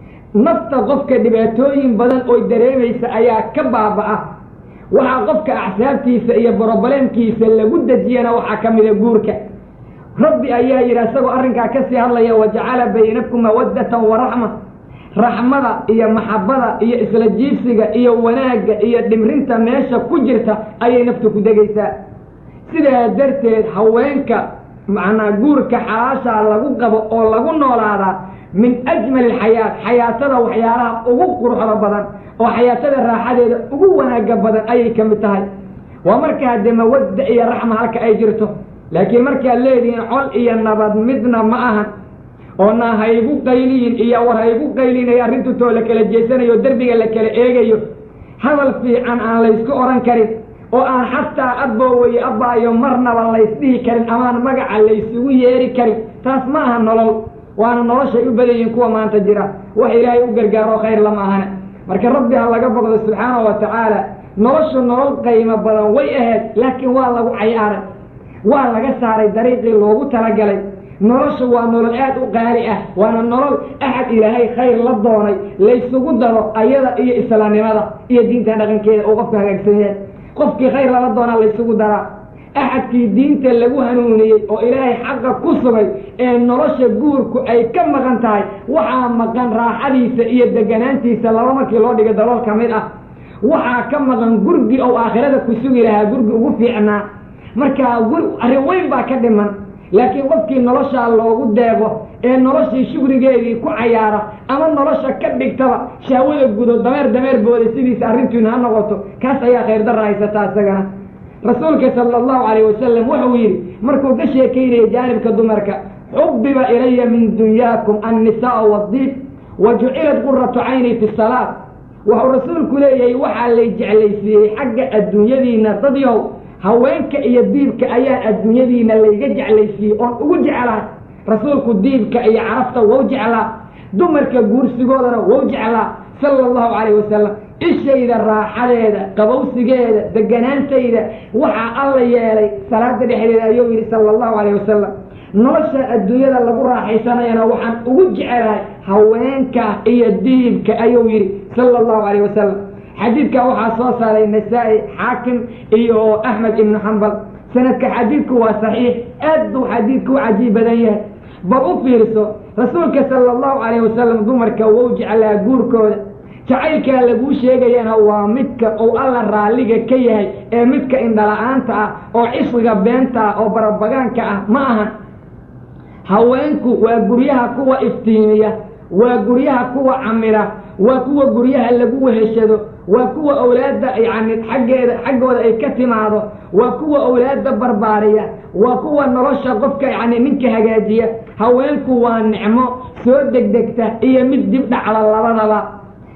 nafta qofka dhibaatooyin badan oo dareemaysa ayaa ka baaba-a waxaa qofka axsaabtiisa iyo brobaleemkiisa lagu dejiyana waxaa ka mida guurka rabbi ayaa yidhi isagoo arrinkaa kasii hadlaya wajacala baynakum mawaddatan wa raxma raxmada iyo maxabada iyo isla jiibsiga iyo wanaagga iyo dhimrinta meesha ku jirta ayay naftu ku degaysaa sidaa darteed haweenka macnaa guurka xalaashaa lagu qabo oo lagu noolaadaa min ajmali alxayaat xayaatada waxyaalaha ugu quruxda badan oo xayaatada raaxadeeda ugu wanaagga badan ayay ka mid tahay waa markaa dee mawadda iyo raxma halka ay jirto laakiin markaad leedihiin col iyo nabad midna ma ahan oo na haygu qayliyin iyo war haygu qaylinayo arrintu too la kala jeesanayo derbiga la kala eegayo hadal fiican aan laysku odhan karin oo aan xataa abboowaye abbaayo marnaba laysdhihi karin amaan magaca laysugu yeeri karin taas ma aha nolol waana noloshay u badan yihiin kuwa maanta jira wax ilaahay u gargaaro khayr lama ahana marka rabbi ha laga boqdo subxaanahu wa tacaala noloshu nolol qaymo badan way ahayd laakiin waa lagu cayaaray waa laga saaray dariiqii loogu talagalay nolosha waa nolol aad u qaali ah waana nolol axad ilaahay khayr la doonay laysugu daro ayada iyo islaamnimada iyo diinta dhaqankeeda uu qofka hagaagsan yahay qofkii khayr lala doonaa laysugu daraa axadkii diinta lagu hanuuniyey oo ilaahay xaqa ku sugay ee nolosha guurku ay ka maqan tahay waxaa maqan raaxadiisa iyo deganaantiisa laba markii loo dhigo dalool ka mid ah waxaa ka maqan gurgi ou aakhirada ku sugi lahaa gurgi ugu fiicnaa markaa gur arrin weyn baa ka dhiman laakiin qofkii noloshaa loogu deeqo ee noloshii shugrigeedii ku cayaara ama nolosha ka dhigtaba shahwada gudo dameer dameer booda sidiisa arrintiinu ha noqoto kaas ayaa khayr darra haysataa isagana rasuulka sala allahu calayh wasalam wuxuu yidhi markuu ka sheekaynaya jaanibka dumarka xubbiba ilaya min dunyaakum annisaau waddiib wa jucilat quratu cayni fi salaat wuxuu rasuulku leeyahay waxaa lay jeclaysiiyey xagga adduunyadiina dadyow haweenka iyo diibka ayaa adduunyadiina layga jeclaysiiyey oon ugu jeclahay rasuulku diibka iyo carafta wou jeclaa dumarka guursigoodana wou jeclaa sala allahu calayh wasalam ishayda raaxadeeda qabowsigeeda deganaantayda waxaa alla yeelay salaada dhexdeeda ayuu yidhi sala allahu calayh wasalam nolosha adduunyada lagu raaxaysanayana waxaan ugu jecelahay haweenka iyo diibka ayuu yidhi sala allahu calayh wasalam xadiidka waxaa soo saaray nasaa-i xaakim iyo axmed ibnu xambal sanadka xadiidku waa saxiix aad buu xadiidku u cajiib badan yahay bal u fiirso rasuulka sala allahu calayh wasalam dumarka wou jeclaa guurkooda jacaylkaa laguu sheegayana waa midka uu alla raalliga ka yahay ee midka indhala-aanta ah oo cisqiga beenta ah oo barabagaanka ah ma ahan haweenku waa guryaha kuwa iftiimiya waa guryaha kuwa camira waa kuwa guryaha lagu weheshado waa kuwa awlaadda yacni xaggeeda xaggooda ay ka timaado waa kuwa awlaadda barbaariya waa kuwa nolosha qofka yacni ninka hagaajiya haweenku waa nicmo soo degdegta iyo mid dib dhacda labadaba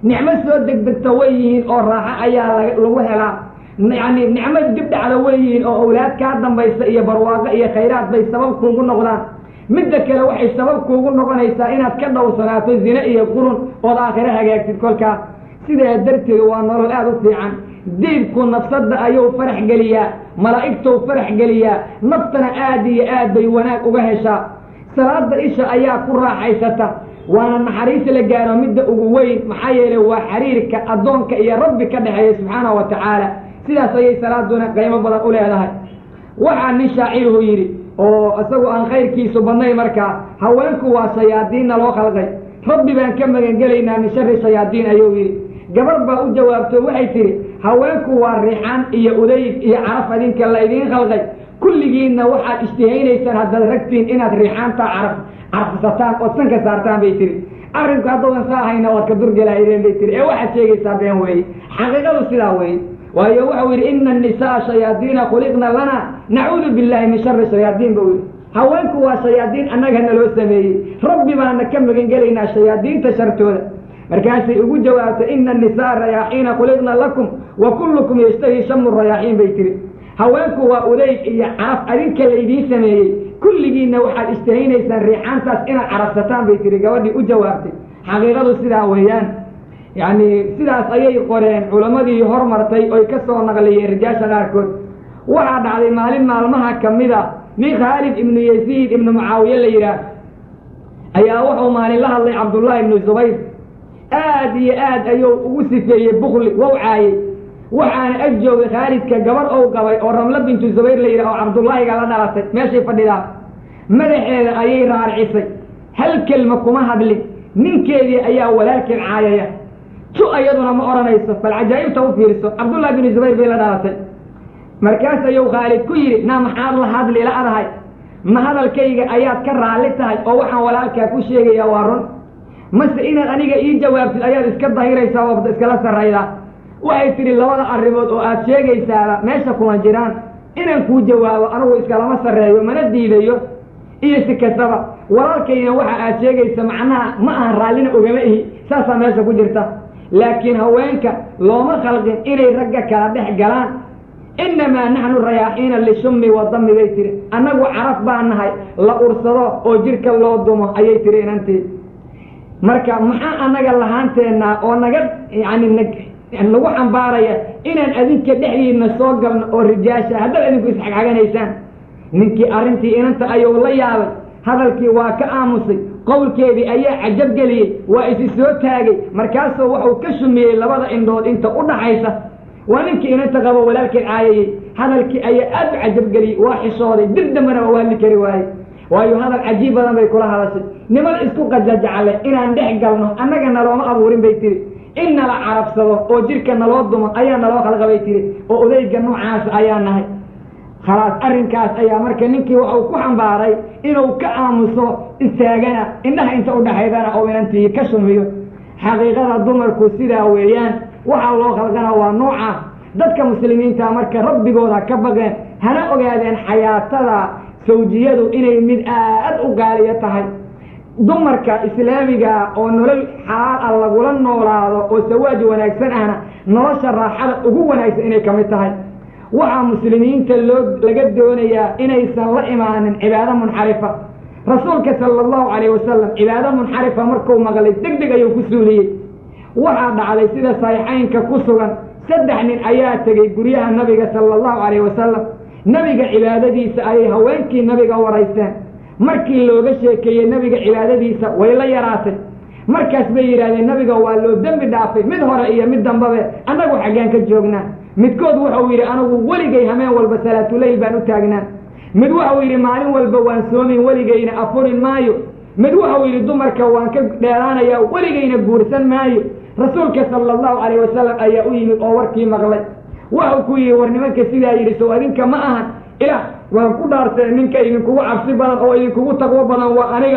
nicmo soo degdegta way yihiin oo raaxo ayaa lagu helaa yacni nicmo dib dhacda way yihiin oo awlaad kaa dambaysa iyo barwaaqo iyo khayraad bay sabab kuugu noqdaan midda kale waxay sabab kuugu noqonaysaa inaad ka dhowrsanaato zine iyo qurun ood aakhiro hagaagtid kolkaas sidaa darteed waa nolol aada u fiican diibku nafsadda ayuu farax geliyaa malaa'igtou farax geliyaa naftana aad iyo aad bay wanaag uga heshaa salaada isha ayaa ku raaxaysata waana naxariis la gaaro midda ugu weyn maxaa yeelay waa xiriirka addoonka iyo rabbi ka dhexeeya subxaanahu wa tacaala sidaas ayay salaaduna qiimo badan u leedahay waxaa nin shaaciruhu yidhi oo isagu aan khayrkiisu badnay markaa haweenku waa shayaadiinna loo khalqay rabbi baan ka magangelaynaa min shari shayaadiin ayuu yidhi gabar baa u jawaabto waxay tidhi haweenku waa riixaan iyo udayg iyo caraf adinka la idiin khalqay kulligiinna waxaad ishtihaynaysaan haddaad ragtiin inaad riixaantaa caraf carfsataan ood sanka saartaan bay tihi arrinku haddoodan saa ahayna waad ka durgelahaydeen bay tihi ee waxaad sheegaysaa been weeye xaqiiqadu sidaa weeye waayo wuxuu yidhi ina annisaa shayaadiina khuliqna lana nacuudu billahi min shari shayaadiin buu yidhi haweenku waa shayaadiin annagana loo sameeyey rabbi baana ka magangelaynaa shayaadiinta shartooda markaasay ugu jawaabtay ina annisaa rayaaxiina khuliqna lakum wa kullukum yashtahi shamu rayaaxiin bay tihi haweenku waa udayg iyo caraf adinka laydiin sameeyey kulligiinna waxaad ishtahaynaysaan riixaantaas inaad carabsataan bay tihi gabadhii u jawaabtay xaqiiqadu sidaa weeyaan yacni sidaas ayay qoreen culammadii hormartay oy ka soo naqliyeen rijaasha qaarkood waxaa dhacday maalin maalmaha ka mid a nin khaalid ibnu yaziid ibnu mucaawiye la yidhaah ayaa wuxuu maalin la hadlay cabdullaahi ibnu zubayr aad iyo aad ayuu ugu sifeeyey bukli wow caayey waxaana ag joogay khaalidka gabar ou qabay oo ramlo bintu zubayr la yidhah oo cabdullaahiga la dhalatay meeshay fadhidaa madaxeeda ayay raarcisay hal kelma kuma hadlin ninkeedii ayaa walaalkeed caayaya tu ayaduna ma odhanayso bal cajaa'ibta u fiirso cabdullahi binu zubayr bay la dhalatay markaas ayuu khaalid ku yidhi naa maxaad la hadli la-dahay ma hadalkayga ayaad ka raalli tahay oo waxaan walaalkaa ku sheegayaa waa run mase inaad aniga ii jawaabtid ayaad iska dahiraysaa oo iskala sarraydaa waxay tidhi labada arrimood oo aad sheegaysaaba meesha kuma jiraan inaan kuu jawaabo anigu iskalama sarreeyo mana diidayo iyo si kastaba walaalkayna waxa aad sheegaysa macnaha ma ahan raallina ogama ihi saasaa meesha ku jirta laakiin haweenka looma khalqin inay ragga kala dhex galaan innamaa naxnu rayaaxiina lishummi wadami bay tihi annagu caraf baa nahay la ursado oo jidhka loo dumo ayay tihi inantii marka maxaa annaga lahaanteennaa oo naga yani nagu xambaaraya inaan adinka dhexdiina soo galno oo rijaasha haddaad adinku isxagxaganaysaan ninkii arrintii inanta ayuu la yaabay hadalkii waa ka aamusay qowlkeedii ayaa cajab geliyey waa isi soo taagay markaasuu wuxuu ka shumiyey labada indhood inta u dhaxaysa waa ninkii inanta qabo walaalkeed caayayey hadalkii ayaa aad u cajabgeliyey waa xishooday dib dambena waa u hadli kari waayey waayo hadal cajiib badan bay kula hadashay niman isku qajajacle inaan dhex galno annaga nalooma abuurin bay tihi in nala carabsado oo jidhka naloo dumo ayaa naloo khalqa bay tihi oo odayga noocaas ayaa nahay khalaas arrinkaas ayaa marka ninkii waxuu ku xambaaray inuu ka aamuso istaagana indhaha inta udhaxaydana oo inantii ka shumiyo xaqiiqada dumarku sidaa weeyaan waxaa loo khalqana waa nooca dadka muslimiinta marka rabbigooda ka baqeen hana ogaadeen xayaatada sawjiyadu inay mid aad u gaaliyo tahay dumarka islaamiga oo nolol xalaal ah lagula noolaado oo sawaaj wanaagsan ahna nolosha raaxada ugu wanaagsan inay ka mid tahay waxaa muslimiinta loo laga doonayaa inaysan la imaanin cibaado munxarifa rasuulka sala allahu calayh wasalam cibaado munxarifa markuu maqlay deg deg ayuu ku suuliyey waxaa dhacday sida saxiixaynka ku sugan saddex nin ayaa tegey guryaha nabiga sala allahu calayh wasalam nebiga cibaadadiisa ayay haweenkii nabiga waraysteen markii looga sheekeeyey nebiga cibaadadiisa way la yaraatay markaas bay yidhahdeen nabiga waa loo dembi dhaafay mid hore iyo mid dambabe annagu xaggaan ka joognaa midkood wuxuu yidhi anigu weligay hameen walba salaatuleyl baan u taagnaa mid wuxuu yidhi maalin walba waan soomin weligayna afurin maayo mid wuxuu yidhi dumarka waan ka dheeraanayaa weligayna guursan maayo rasuulka sala allahu calayh wasalam ayaa u yimid oo warkii maqlay wuxuu ku yidhi war nimanka sidaa yidhi sow adinka ma ahan ilaah waan ku dhaartay ninka idinkugu cabsi badan oo idinkugu taqwo badan waa aniga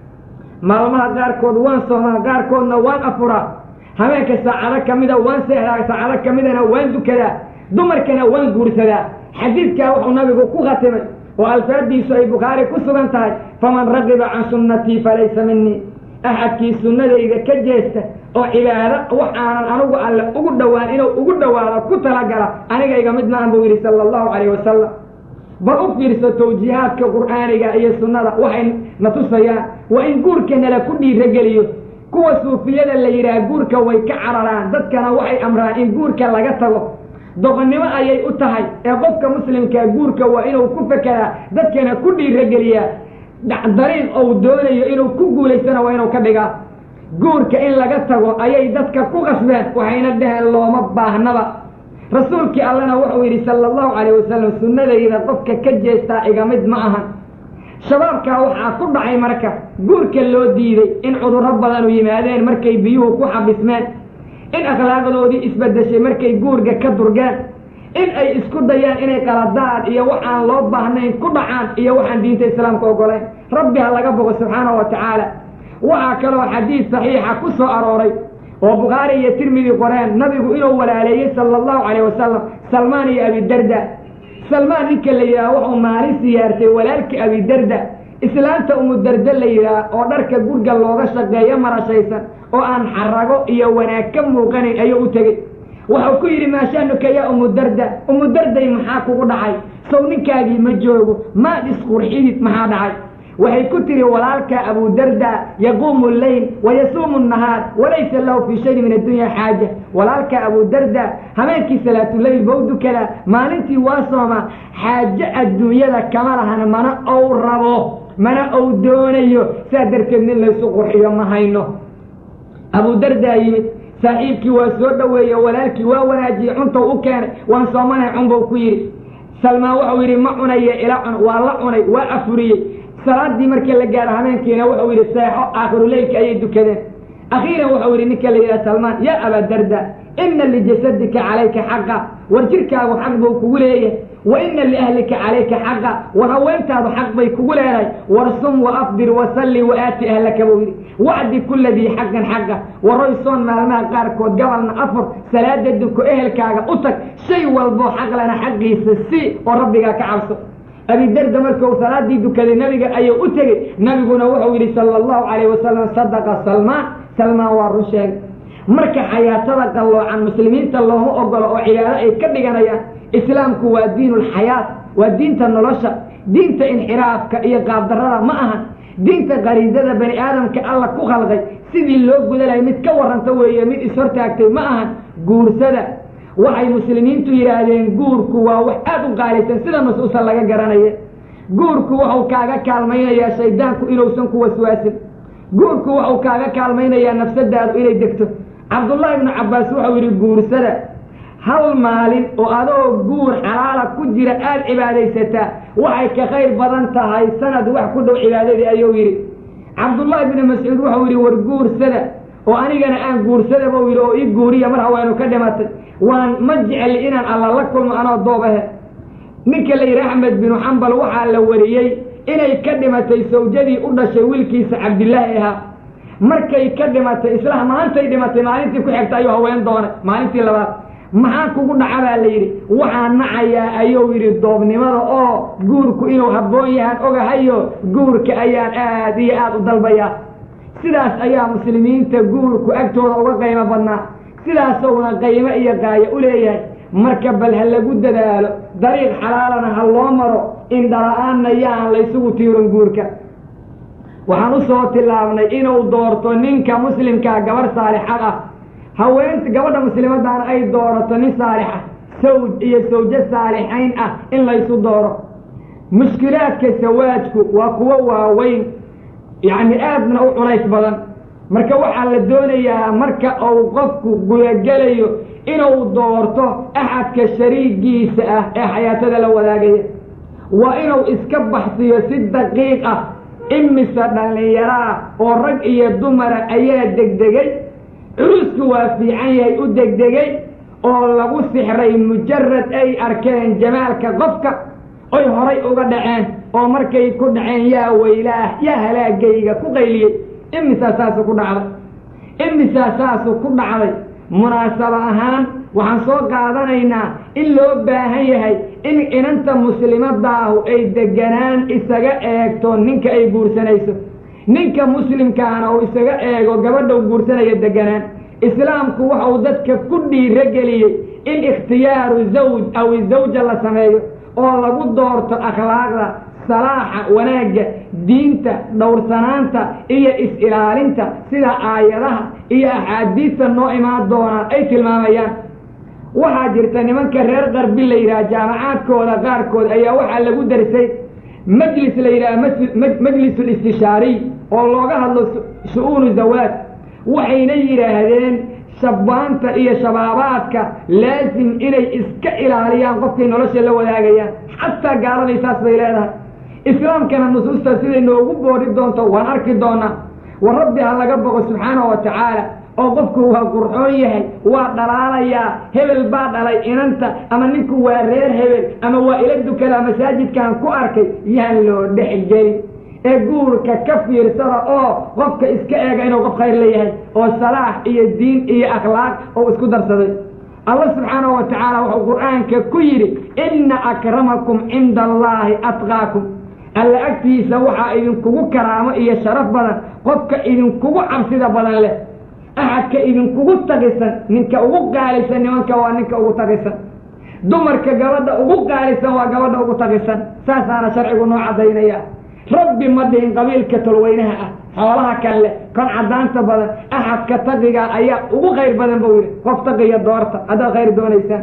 maalmaha qaarkood waan soomaa qaarkoodna waan afuraa habeenka saacado ka mida waan seexdaa saacado ka midana waan dukadaa dumarkana waan guursadaa xadiidkaa wuxuu nabigu ku khatimay oo alfaadiisu ay bukhaari ku sugan tahay faman raqiba can sunnatii falaysa minii axadkii sunnadayda ka jeesta oo cibaado wax aanan anigu alle ugu dhowaan inuu ugu dhowaado ku talagala aniga iga mid maahan buu yidhi sala allahu calayh wasalam bal u fiirso tawjiihaadka qur'aaniga iyo sunnada waxay na tusayaan waa in guurka nala ku dhiirageliyo kuwa suufiyada la yidhaah guurka way ka cararaan dadkana waxay amraan in guurka laga tago doqonnimo ayay u tahay ee qofka muslimkaa guurka waa inuu ku fekeraa dadkana ku dhiirageliyaa dariiq ou doonayo inuu ku guulaystana waa inuu ka dhigaa guurka in laga tago ayay dadka ku qasbeen waxayna dhaheen looma baahnaba rasuulkii allena wuxuu yidhi sala allahu calayh wasalam sunnadayda qofka ka jeestaa iga mid ma ahan shabaabkaa waxaa ku dhacay marka guurka loo diiday in cudurro badanu yimaadeen markay biyuhu ku xabismeen in akhlaaqdoodii isbeddeshay markay guurga ka durgeen in ay isku dayaan inay qaladaad iyo waxaan loo baahnayn ku dhacaan iyo waxaan diinta islaamka ogolayn rabbi ha laga bogo subxaanahu wa tacaala waxaa kaloo xadiid saxiixa ku soo arooray oo bukhaari iyo tirmidi qoreen nabigu inuu walaaleeyey sala allahu calayh wasalam salmaan iyo abidarda salmaan ninka la yidhaha wuxuu maalin siyaartay walaalkii abidarda islaanta umudarda la yidhaah oo dharka gurga looga shaqeeyo marashaysan oo aan xarago iyo wanaag ka muuqanayn ayuu u tegey wuxuu ku yidhi maashaanuka yaa umudarda umudarday maxaa kugu dhacay sow ninkaagii ma joogo maad isqurxidid maxaa dhacay waxay ku tihi walaalka abudarda yaquumu leyl wayasuumu nahaar walaysa lahu fii shayin min addunya xaaja walaalka abudarda habeenkii salaatuleyl bau dukadaa maalintii waa sooma xaajo adduunyada kama lahan mana ou rabo mana ou doonayo saa darteed nin laysu qurxiyo ma hayno abudardaa yimid saaxiibkii waa soo dhoweeye walaalkii waa wanaajiyey cuntou u keenay waan soomanay cunbuu ku yidhi salmaan wuxuu yidhi ma cunaye ila cun waa la cunay waa afuriyey salaadii markii la gaaro habeenkiina wuxuu yidhi seexo aakhiruleylka ayay dukadeen akhiiran wuxuu yidhi ninka la yidhaha salmaan yaa abadarda ina lijasadika calayka xaqa war jirkaagu xaq buu kugu leeyahay wa ina liahlika calayka xaqa war haweentaadu xaq bay kugu leedahay war sum wa afdir wasalli wa aati ahlaka buu yidhi wacdi kula dii xaqan xaqa waroy soon maalmaha qaarkood gabalna afur salaada duko ehelkaaga u tag shay walboo xaqlana xaqiisa si oo rabbigaa ka cabso abidarda markuu salaadii dukaday nabiga ayuu u tegey nabiguna wuxuu yidhi sala allahu calayh wasalam sadaqa salmaan salmaan waa run sheegay marka xayaatada qalloocan muslimiinta looma ogolo oo cibaado ay ka dhiganayaan islaamku waa diinulxayaat waa diinta nolosha diinta inxiraafka iyo qaabdarrada ma ahan diinta qariisada bani aadamka alla ku khalqay sidii loo gudanayo mid ka warranta weeye mid ishortaagtay ma ahan guursada waxay muslimiintu yidhaahdeen guurku waa wax aada u qaalisan sida mas-uusan laga garanaye guurku wuxuu kaaga kaalmaynayaa shaydaanku inuusan ku waswaasin guurku wuxuu kaaga kaalmaynayaa nafsadaadu inay degto cabdullaahi ibnu cabbaas wuxuu yidhi guursada hal maalin oo adoo guur xalaala ku jira aada cibaadaysataa waxay ka khayr badan tahay sanad wax ku dhow cibaadadii ayuu yidhi cabdullaahi ibnu mascuud wuxuu yidhi war guursada oo anigana aan guursada buu yidhi oo ii guuriya mar haweenu ka dhimatay waan ma jecli inaan alla la kulmo anoo doob ahe ninka la yidhi axmed binu xambal waxaa la wariyey inay ka dhimatay sawjadii u dhashay wiilkiisa cabdilaahi ahaa markay ka dhimatay isla maantay dhimatay maalintii ku xigta ayuu haween doonay maalintii labaad maxaa kugu dhaca baa la yidhi waxaa nacayaa ayuu yidhi doobnimada oo guurku inuu habboon yahaan ogahayo guurka ayaan aad iyo aada u dalbayaa sidaas ayaa muslimiinta guurku agtooda uga qaymo badnaa sidaasowna qaymo iyo qaayo u leeyahay marka bal ha lagu dadaalo dariiq xalaalana ha loo maro indhala-aanna yaan laysugu tiirin guurka waxaan u soo tilaabnay inuu doorto ninka muslimkaa gabarh saalixad ah haweenta gabadha muslimadaana ay doorato nin saalixa sawj iyo sawjo saalixayn ah in laysu dooro mushkilaadka sawaajku waa kuwo waaweyn yacni aadna u culays badan marka waxaa la doonayaa marka uu qofku gudagelayo inuu doorto axadka shariigiisa ah ee xayaatada la wadaagaya waa inuu iska baxsiyo si daqiiq ah imise dhallinyaraa oo rag iyo dumara ayaa degdegay curusku waa fiican yahay u degdegay oo lagu sixray mujarad ay arkeen jamaalka qofka oy horay uga dhaceen oo markay ku dhaceen yaa weylaah yaa halaagayga ku qayliyey imisaa saasu ku dhacday imisaa saasu ku dhacday munaasabo ahaan waxaan soo qaadanaynaa in loo baahan yahay in inanta muslimadaahu ay deganaan isaga eegto ninka ay guursanayso ninka muslimkaana uu isaga eego gabadha u guursanaya deganaan islaamku waxau dadka ku dhiirogeliyey in ikhtiyaaru zawj aw zawja la sameeyo oo lagu doorto akhlaaqda salaaxa wanaagga diinta dhowrsanaanta iyo is-ilaalinta sida aayadaha iyo axaadiista noo imaan doonaan ay tilmaamayaan waxaa jirta nimanka reer qarbi la yidhaha jaamacaadkooda qaarkood ayaa waxaa lagu darsay majlis la yidhaha majlisul istishaariy oo looga hadlo shu-uunu zawaad waxayna yidhaahdeen shabaanta iyo shabaabaadka laasim inay iska ilaaliyaan qofkay nolosha la wadaagayaan xataa gaaladay saas bay leedahay islaamkana nusuusta siday noogu boori doonto waan arki doonaa war rabbi ha laga boqo subxaanahu wa tacaala oo qofku waa qurxoon yahay waa dhalaalayaa hebel baa dhalay inanta ama ninku waa reer hebel ama waa ila dukadaa masaajidkaan ku arkay yaan loo dhexgelin ee guurka ka fiirsada oo qofka iska eega inuu qof khayr leeyahay oo salaax iyo diin iyo akhlaaq oo isku darsaday allah subxaanahu wa tacaala wuxuu qur-aanka ku yidhi inna akramakum cinda allaahi atqaakum alla agtiisa waxaa idinkugu karaamo iyo sharaf badan qofka idinkugu cabsida badan leh axadka idinkugu tagisan ninka ugu qaalisan nimanka waa ninka ugu tagisan dumarka gabadha ugu qaalisan waa gabadha ugu tagisan saasaana sharcigu noo caddaynaya rabbi ma dhihin qabiilka tolweynaha ah xoolaha kale kon caddaanta badan axadka taqiga ayaa ugu khayr badan buu yidhi qof taqiya doorta haddaad khayr doonaysaan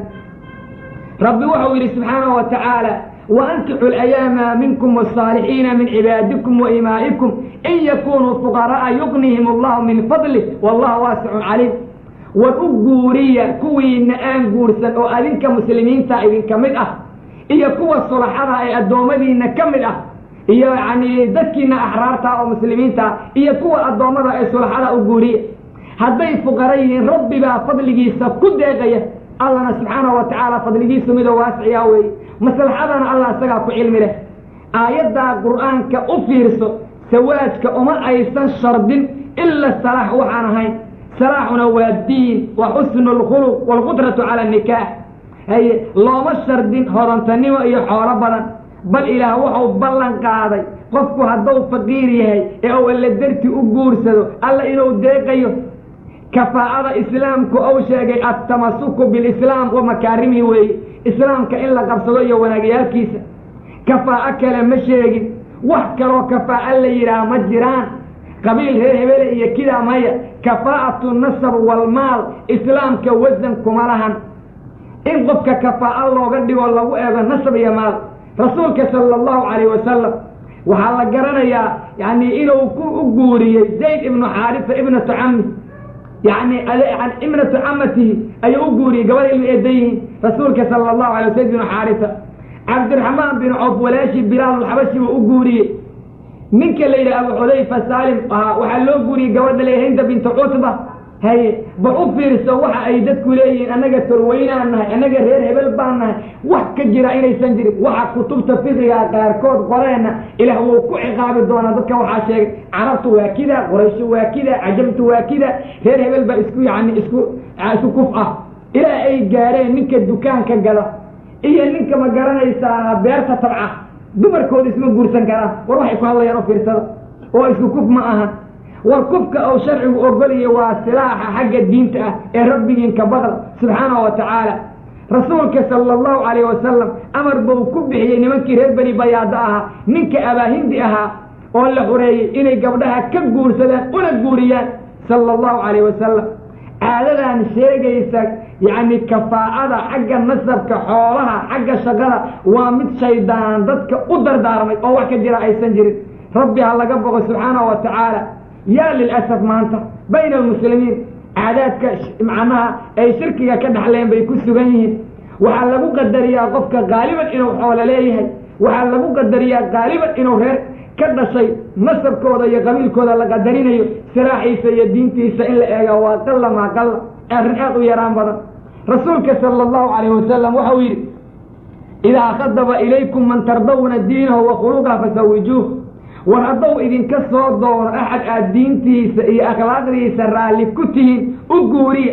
rabbi wuxuu yidhi subxaanahu wa tacaala وأnkixu الأyاama minkm والصاalixiina min cibaadikum وإimaaئikum in yakunuu fuqara'a yugnihim اllahu min fadlih wallahu waasicun caliim war u guuriya kuwiina aan guursan oo adinka muslimiinta idinka mid ah iyo kuwa sulaxada ee addoommadiina ka mid ah iyo yani dadkiina axraarta oo muslimiinta iyo kuwa addoommada ee sulaxada u guuriya hadday fuqara yihiin rabbi baa fadligiisa ku deeqaya allana subxaanahu wa tacaala fadligiisu midoo waasiciya weeye maslaxadana allah isagaa ku cilmi leh aayaddaa qur'aanka u fiirso sawaajka uma aysan shardin ila salaax waxaan ahayn salaaxuna waa diin wa xusnu lkhuluq waalqudratu cala nikaax haye looma shardin hodantanimo iyo xoolo badan bal ilaah wuxuu ballan qaaday qofku hadduu faqiir yahay ee uu alle darti u guursado alla inuu deeqayo kafaa'ada islaamku ou sheegay altamasuku bilislaam wa makaarimihi weeye islaamka in la qabsado iyo wanaagyaalkiisa kafaa'o kale ma sheegin wax kaloo kafaa'o la yidhaah ma jiraan qabiil reer hebele iyo kidaa maya kafaa'atu nasab walmaal islaamka wasan kuma lahan in qofka kafaa'o looga dhigo lagu eego nasab iyo maal rasuulka sala allahu calayh wasalam waxaa la garanayaa yani inuu ku u guuriyey zayd ibnu xaarisa ibnatu cami yani ibnatu camatihi ayuu u guuriyey gabadha ilma eedan yihiin rasuulka sala allahu alay zayd binu xaarisa cabdiraxmaan bin coof walaashi bilaalulxabashi buu u guuriyey ninka la yidhaha abu xudayfa saalim ahaa waxaa loo guuriyey gabadha la hinda bintu cutba haye bal u fiirso waxa ay dadku leeyihiin annaga torweynaan nahay annaga reer hebel baan nahay wax ka jira inaysan jirin waxa kutubta fiqiga qaarkood qoreenna ilaah wuu ku ciqaabi doonaa dadka waxaa sheegay carabtu waa kida qurayshu waa kida cajabtu waa kida reer hebel baa isku yani isku isku kuf ah ilaa ay gaareen ninka dukaanka gala iyo ninka ma garanaysaa beerta tabca dumarkooda isma guursan karaan war waxay ku hadlayaan oo fiirsada oo isku kuf ma aha war kufka ou sharcigu ogolaya waa silaaxa xagga diinta ah ee rabbigiinka badal subxaanahu wa tacaala rasuulka sala allahu calayh wasalam amar buu ku bixiyey nimankii reer beni bayaado ahaa ninka abaahindi ahaa oo la xureeyey inay gabdhaha ka guursadaan una guuriyaan sala allahu calayh wasalam caadadan sheegaysa yacni kafaa'ada xagga nasabka xoolaha xagga shaqada waa mid shaydaan dadka u dardaarmay oo wax ka jira aysan jirin rabbi ha laga boqo subxaanahu wa tacaala yaa lilasaf maanta bayna almuslimiin caadaadka macnaha ay shirkiga ka dhexleen bay ku sugan yihiin waxaa lagu qadariyaa qofka qaaliban inuu xoolo leeyahay waxaa lagu qadariyaa qaaliban inuu reer ka dhashay nasabkooda iyo qabiilkooda la qadarinayo siraaxiisa iyo diintiisa in la eega waa qalla maa qalla arrin aad u yaraan badan rasuulka sala allahu calayh wasalam waxau yidhi idaa khadaba ilaykum man tardawna diinahu wa khuluqaha fasawijuuh war haddou idinka soo doono axad aad diintiisa iyo akhlaaqdiisa raalli ku tihiin u guuriya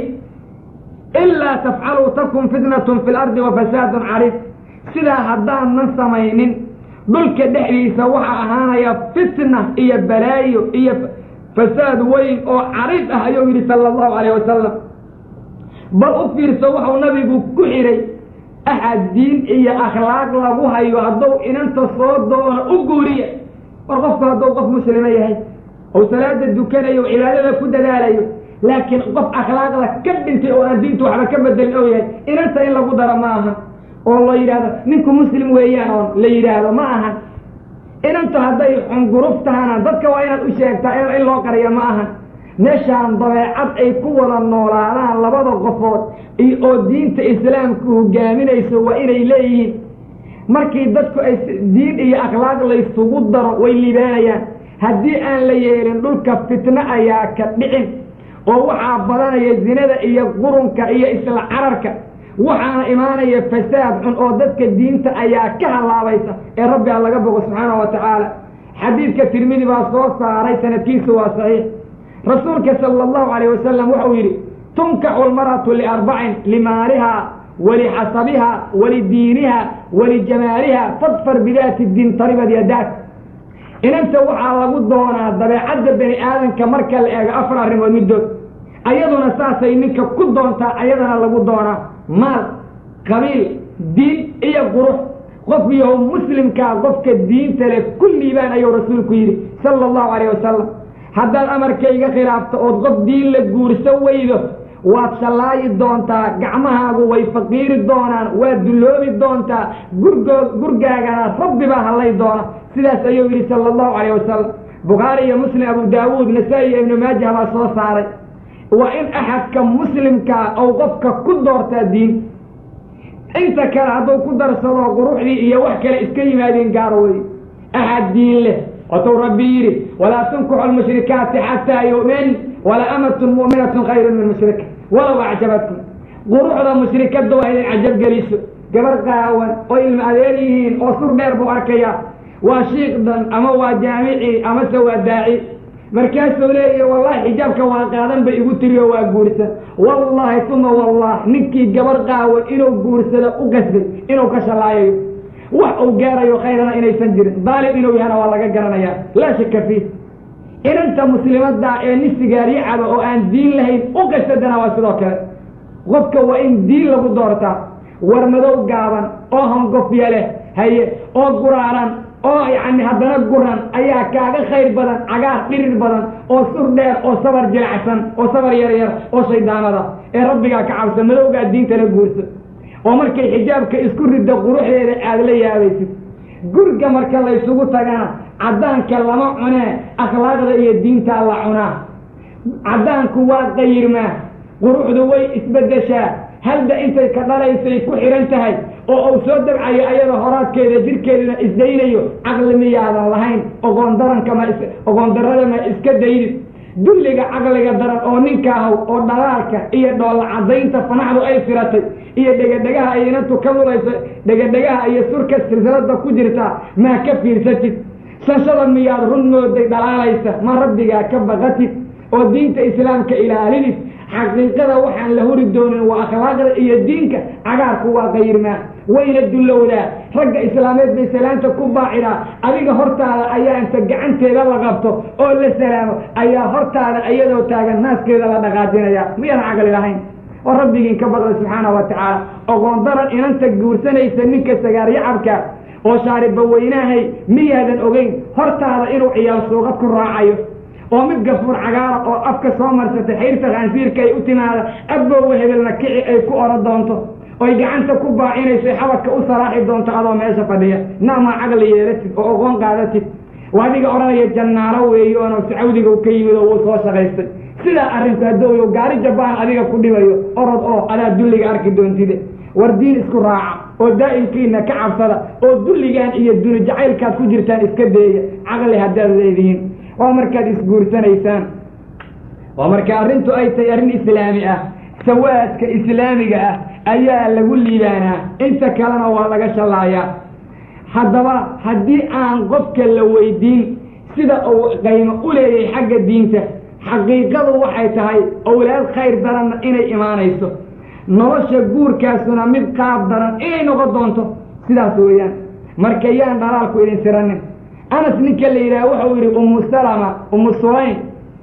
ilaa tafcaluu takun fitnatun fi lardi wa fasaadun cariif sidaa haddaanan samaynin dhulka dhexdiisa waxaa ahaanaya fitna iyo balaayo iyo fasaad weyn oo cariid ah ayuu yidhi sala allahu calayh wasalam bal u fiirso wuxuu nabigu ku xidhay axad diin iyo akhlaaq lagu hayo hadduu inanta soo doono u guuriya war qofku hadduu qof muslima yahay ou salaada dukanayo cibaadada ku dadaalayo laakiin qof akhlaaqda ka dhintay oo aan diintu waxba ka bedelin oo yahay inanta in lagu daro ma aha oo la yidhaahdo ninku muslim weeyaan oon la yidhaahdo ma ahan inantu hadday xunguruf tahana dadka waa inaad u sheegtaa in loo qariyo ma ahan meeshaan dabeecad ay ku wada noolaadaan labada qofood oo diinta islaamku hogaaminayso waa inay leeyihiin markii dadku ay diin iyo akhlaaq laysugu daro way libaanayaan haddii aan la yeelin dhulka fitno ayaa ka dhicin oo waxaa badanaya zinada iyo qurunka iyo isla cararka waxaana imaanaya fasaad xun oo dadka diinta ayaa ka halaabaysa ee rabbi a laga bogo subxaana wa tacaala xadiidka tirmidi baa soo saaray sanadkiisu waa saxiix rasuulka sala allahu calayh wasalam wuxuu yidhi tunkaxu lmar'atu liarbacin limaaliha walixasabiha walidiiniha walijamaaliha fadfar bidaati diin taribad yadaak inanta waxaa lagu doonaa dabeecadda bani aadamka marka la eego afar arrimood middood ayaduna saasay ninka ku doontaa ayadana lagu doonaa maal qabiil diin iyo qurux qof yahow muslimkaa qofka diinta leh ku liibaan ayuu rasuulku yidhi sala allahu calayh wasalam haddaad amarkayga khilaafto ood qof diin la guurso weydo waad shallaayi doontaa gacmahaagu way faqiiri doonaan waad dulloobi doontaa gurgoo gurgaagana rabbi baa hallay doona sidaas ayuu yidhi sala allahu calayh wasalam bukhaari iyo muslim abu daawuud nasaa-i iyo ibnu maajah baa soo saaray waa in axadka muslimkaa ou qofka ku doortaa diin inta kale hadduu ku darsado quruxdii iyo wax kale iska yimaadeen gaaro wey axad diin leh watuu rabbi yidhi walaa tunkuxu lmushrikaati xataa yu'min wala amatun mu'minatun khayrun min mushrika walow acjabatkum quruxda mushrikadda waa idin cajab geliso gabar qaawan oo ilma adeer yihiin oo sur dheer buu arkayaa waa shiiqdan ama waa jaamici amase waa daaci markaasuu leeyahy wallahi xijaabka waa qaadan bay igu tiriyo waa guursan wallahi tuma wallah ninkii gabar qaawan inuu guursado u qasbay inuu ka shallaayayo wax uu gaarayo khayrana inaysan jirin daalim inuu yahana waa laga garanayaa laa shaka fiih inanta muslimadda ee nin sigaaryo caba oo aan diin lahayn u qasadana waa sidoo kale qofka waa in diin lagu doortaa war madow gaaban oo hongofya leh haye oo guraaran oo yacni haddana guran ayaa kaaga khayr badan cagaar dhirir badan oo sur dheer oo sabar jilacsan oo sabar yar yar oo shaydaanada ee rabbigaa ka cabsa madowgaa diintana guursa oo markay xijaabka isku ridda quruxdeeda aada la yaabaysid guriga marka laysugu tagana caddaanka lama cunee akhlaaqda iyo diintaa la cunaa caddaanku waa qayirmaa quruxdu way isbeddeshaa halda intay ka dhalaysay ku xidhan tahay oo uu soo dabcayo ayada horaadkeeda jirkeeduna isdaynayo caqli miyaadan lahayn ogoon daranka ma ogoon darrada ma iska daydid dulliga caqliga daran oo ninkaahow oo dhalaalka iyo dhoolla caddaynta fanaxdu ay firatay iyo dhegadhegaha ay inantu ka lulayso dhegadhegaha iyo surka silsilada ku jirtaa maa ka fiirsatid sanshada miyaad run mooday dhalaalaysa ma rabbigaa ka baqatid oo diinta islaamka ilaalidid xaqiiqada waxaan la huri doonin waa akhlaaqda iyo diinka cagaarku waa qayirmaa wayna dullowdaa ragga islaameed bay salaanta ku baacidaa adiga hortaada ayaa inta gacanteeda la qabto oo la salaamo ayaa hortaada iyadoo taagan naaskeeda la dhaqaajinaya miyaadan caqli lahayn oo rabbigiin ka baqda subxaana wa tacaala ogoon daran inanta guursanaysa ninka sagaaryo-cabka oo shaariba weynaahay miyaadan ogeyn hortaada inuu ciyaal suuqad ku raacayo oo mid gafuur cagaara oo afka soo marsatay xayrta khaansiirka ay u timaada abbowa hebelna kici ay ku oran doonto oy gacanta ku baacinayso xabadka u saraaxi doonto adoo meesha fadhiya naamaa caqli yeelatid oo ogoon qaadatid waa adiga odhanaya jannaaro weeyo oona sacawdiga ka yimid oo wuu soo shaqaystay sidaa arrinku haddooyo gaari jabaan adiga ku dhibayo orod oo adaa dulliga arki doontide war diin isku raaca oo daa'imkiina ka cabsada oo dulligaan iyo duni jacaylkaad ku jirtaan iska deeya caqli haddaad leedihiin waa markaad isguursanaysaan waa marka arrintu ay tahay arrin islaami ah sawaadka islaamiga ah ayaa lagu liibaanaa inta kalena waa laga shallaayaa haddaba haddii aan qofka la weydiin sida uu qaymo u leeyahay xagga diinta xaqiiqadu waxay tahay owlaad khayr daranna inay imaanayso nolosha guurkaasuna mid qaab daran inay noqon doonto sidaas weeyaan marka yaan dhalaalku idin siranin anas ninka la yidhaha wuxuu yidhi ummu salama ummu sulaym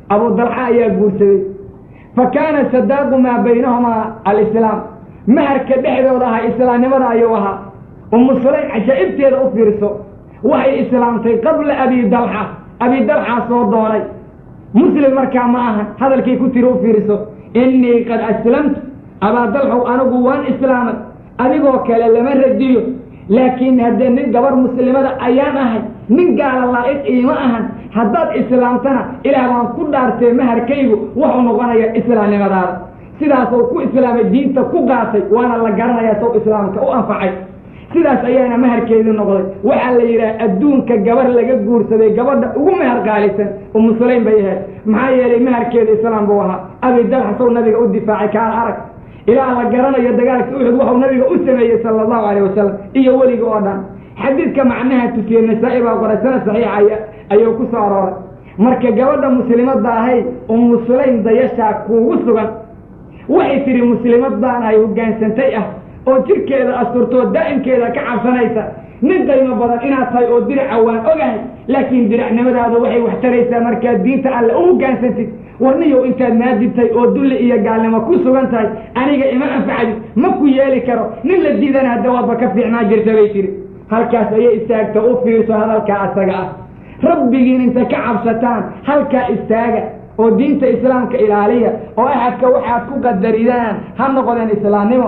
abu dalxa ayaa guursaday fa kaana sadaaqu maa baynahumaa alislaam maharka dhexdooda ahaa islaamnimada ayuu ahaa umu sulaym cajaa'ibteeda u fiirso waxay islaamtay qabla abi dalxa abi dalxa soo doonay muslim markaa ma aha hadalkay ku tiri u fiirso innii qad aslamtu abaa dalxow anigu waan islaamay adigoo kale lama radiyo laakiin haddee nin gabar muslimada ayaan ahay nin gaala laa'iq iima ahan haddaad islaamtana ilaah baan ku dhaartee maharkaygu wuxuu noqonaya islaamnimadaada sidaasoo ku islaamay diinta ku qaatay waana la garanayaa sow islaamka u anfacay sidaas ayaana maharkeedii noqday waxaa la yidhaha adduunka gabar laga guursaday gabadha ugu mahar qaalisan umu sulaym bay ahayd maxaa yeelay maharkeeda islaam buu ahaa abi dalxa sow nabiga u difaacay kaan arag ilaa la garanayo dagaalka uxud waxuu nabiga u sameeyey sala allahu calayh wasalam iyo weliga oo dhan xadiidka macnaha tusiye nasaa-i baa qoray sana saxiixa ayuu ku soo arooray marka gabadha muslimadda ahay umu sulaym dayashaa kuugu sugan waxay tidhi muslimad baan ahay hoggaansantay ah oo jirkeeda asturtoo daa'imkeeda ka cabsanaysa nin qaymo badan inaad tahay oo diraca waan ogahay laakiin diracnimadaada waxay wax taraysaa markaad diinta alle u hoggaansantid warniyow intaad naadibtay oo dulli iyo gaalnimo ku sugan tahay aniga ima anfacdi ma ku yeeli karo nin la diidana hadda waadba ka fiicnaa jirta bay tidhi halkaas ayay istaagta u fiirso hadalkaa asaga ah rabbigiin inta ka cabsataan halkaa istaaga oo diinta islaamka ilaaliya oo axadka waxaad ku qadaridaan ha noqdeen islaamnimo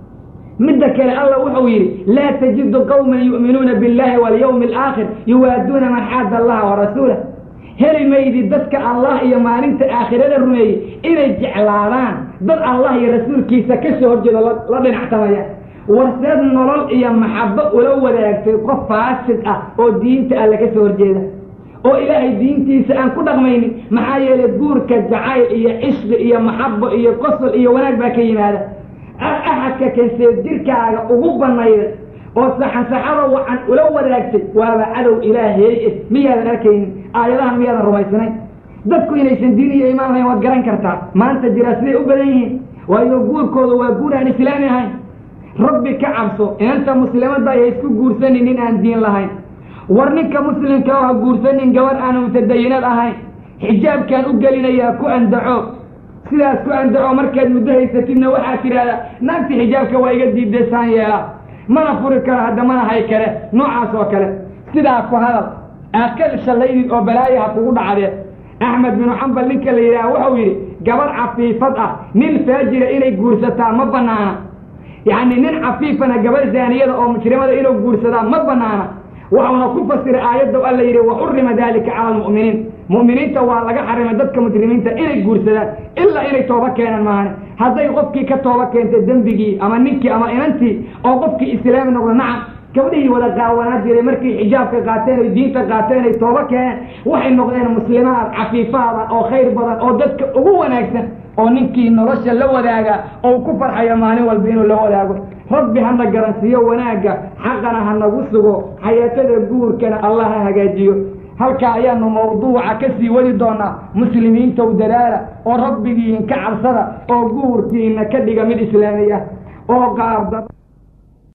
midda kale alla wuxuu yidhi laa tajidu qawman yu'minuuna biاllahi walyawmi alaakhir yuwaaduuna man xaada allaha warasuulah heli maydi dadka allah iyo maalinta aakhirada rumeeyey inay jeclaadaan dad allah iyo rasuulkiisa ka soo horjeedo la dhinactamaya warseed nolol iyo maxabo ula wadaagtay qof faasid ah oo diinta alle ka soo horjeeda oo ilaahay diintiisa aan ku dhaqmaynin maxaa yeelay guurka jacayl iyo cishqi iyo maxabo iyo qosol iyo wanaag baa ka yimaada axadka kansee jirkaaga ugu banayday oo saxansaxada wacan ula wadaagtay waaba cadow ilaahay eh miyaadan arkaynin aayadahan miyaadan rumaysnayn dadku inaysan diin iyo imaan lahayn waad garan kartaa maanta jiraa siday u badan yihiin waayo guurkooda waa guur aan islaami ahayn rabbi ka cabso inanta muslimadda ayay isku guursanin nin aan diin lahayn war ninka muslimka oo ha guursanin gabadh aanu mutadayinad ahayn xijaabkaan u gelinayaa ku andaco sidaas ku andaco markaad muddo haysatidna waxaad tidhaahdaa naagti xijaabka waa iga diidaysaan yeela mana furi karo hadda mana hay kale noocaas oo kale sidaa ku hadal aad ka shallaydid oo balaayaha kugu dhacdee axmed binu xambal ninka la yidhaha wuxuu yidhi gabadh cafiifad ah nin faajira inay guursataa ma banaana yacni nin cafiifana gabadh zaaniyada oo mujrimada inuu guursadaa ma banaana waxuuna ku fasiray aayadda alla yidhi waxurima dalika cala almu'miniin mu'miniinta waa laga xarimay dadka mujrimiinta inay guursadaan ilaa inay tooba keenan maahane hadday qofkii ka tooba keentay dembigii ama ninkii ama inantii oo qofkii islaami noqdo nacam gabdhihii wada qaawanaa jiray markay xijaabka qaateen oy diinta qaateen ay tooba keeneen waxay noqdeen muslimaad cafiifaada oo khayr badan oo dadka ugu wanaagsan oo ninkii nolosha la wadaaga oo ku farxayo maalin walba inuu la wadaago rabbi hana garansiiyo wanaagga xaqana ha nagu sugo xayaatada guurkana allah ha hagaajiyo halkaa ayaanu mawduuca ka sii wadi doonaa muslimiintow dadaala oo rabbigiin ka cabsada oo guurkiina ka dhiga mid islaami ah oo qaabda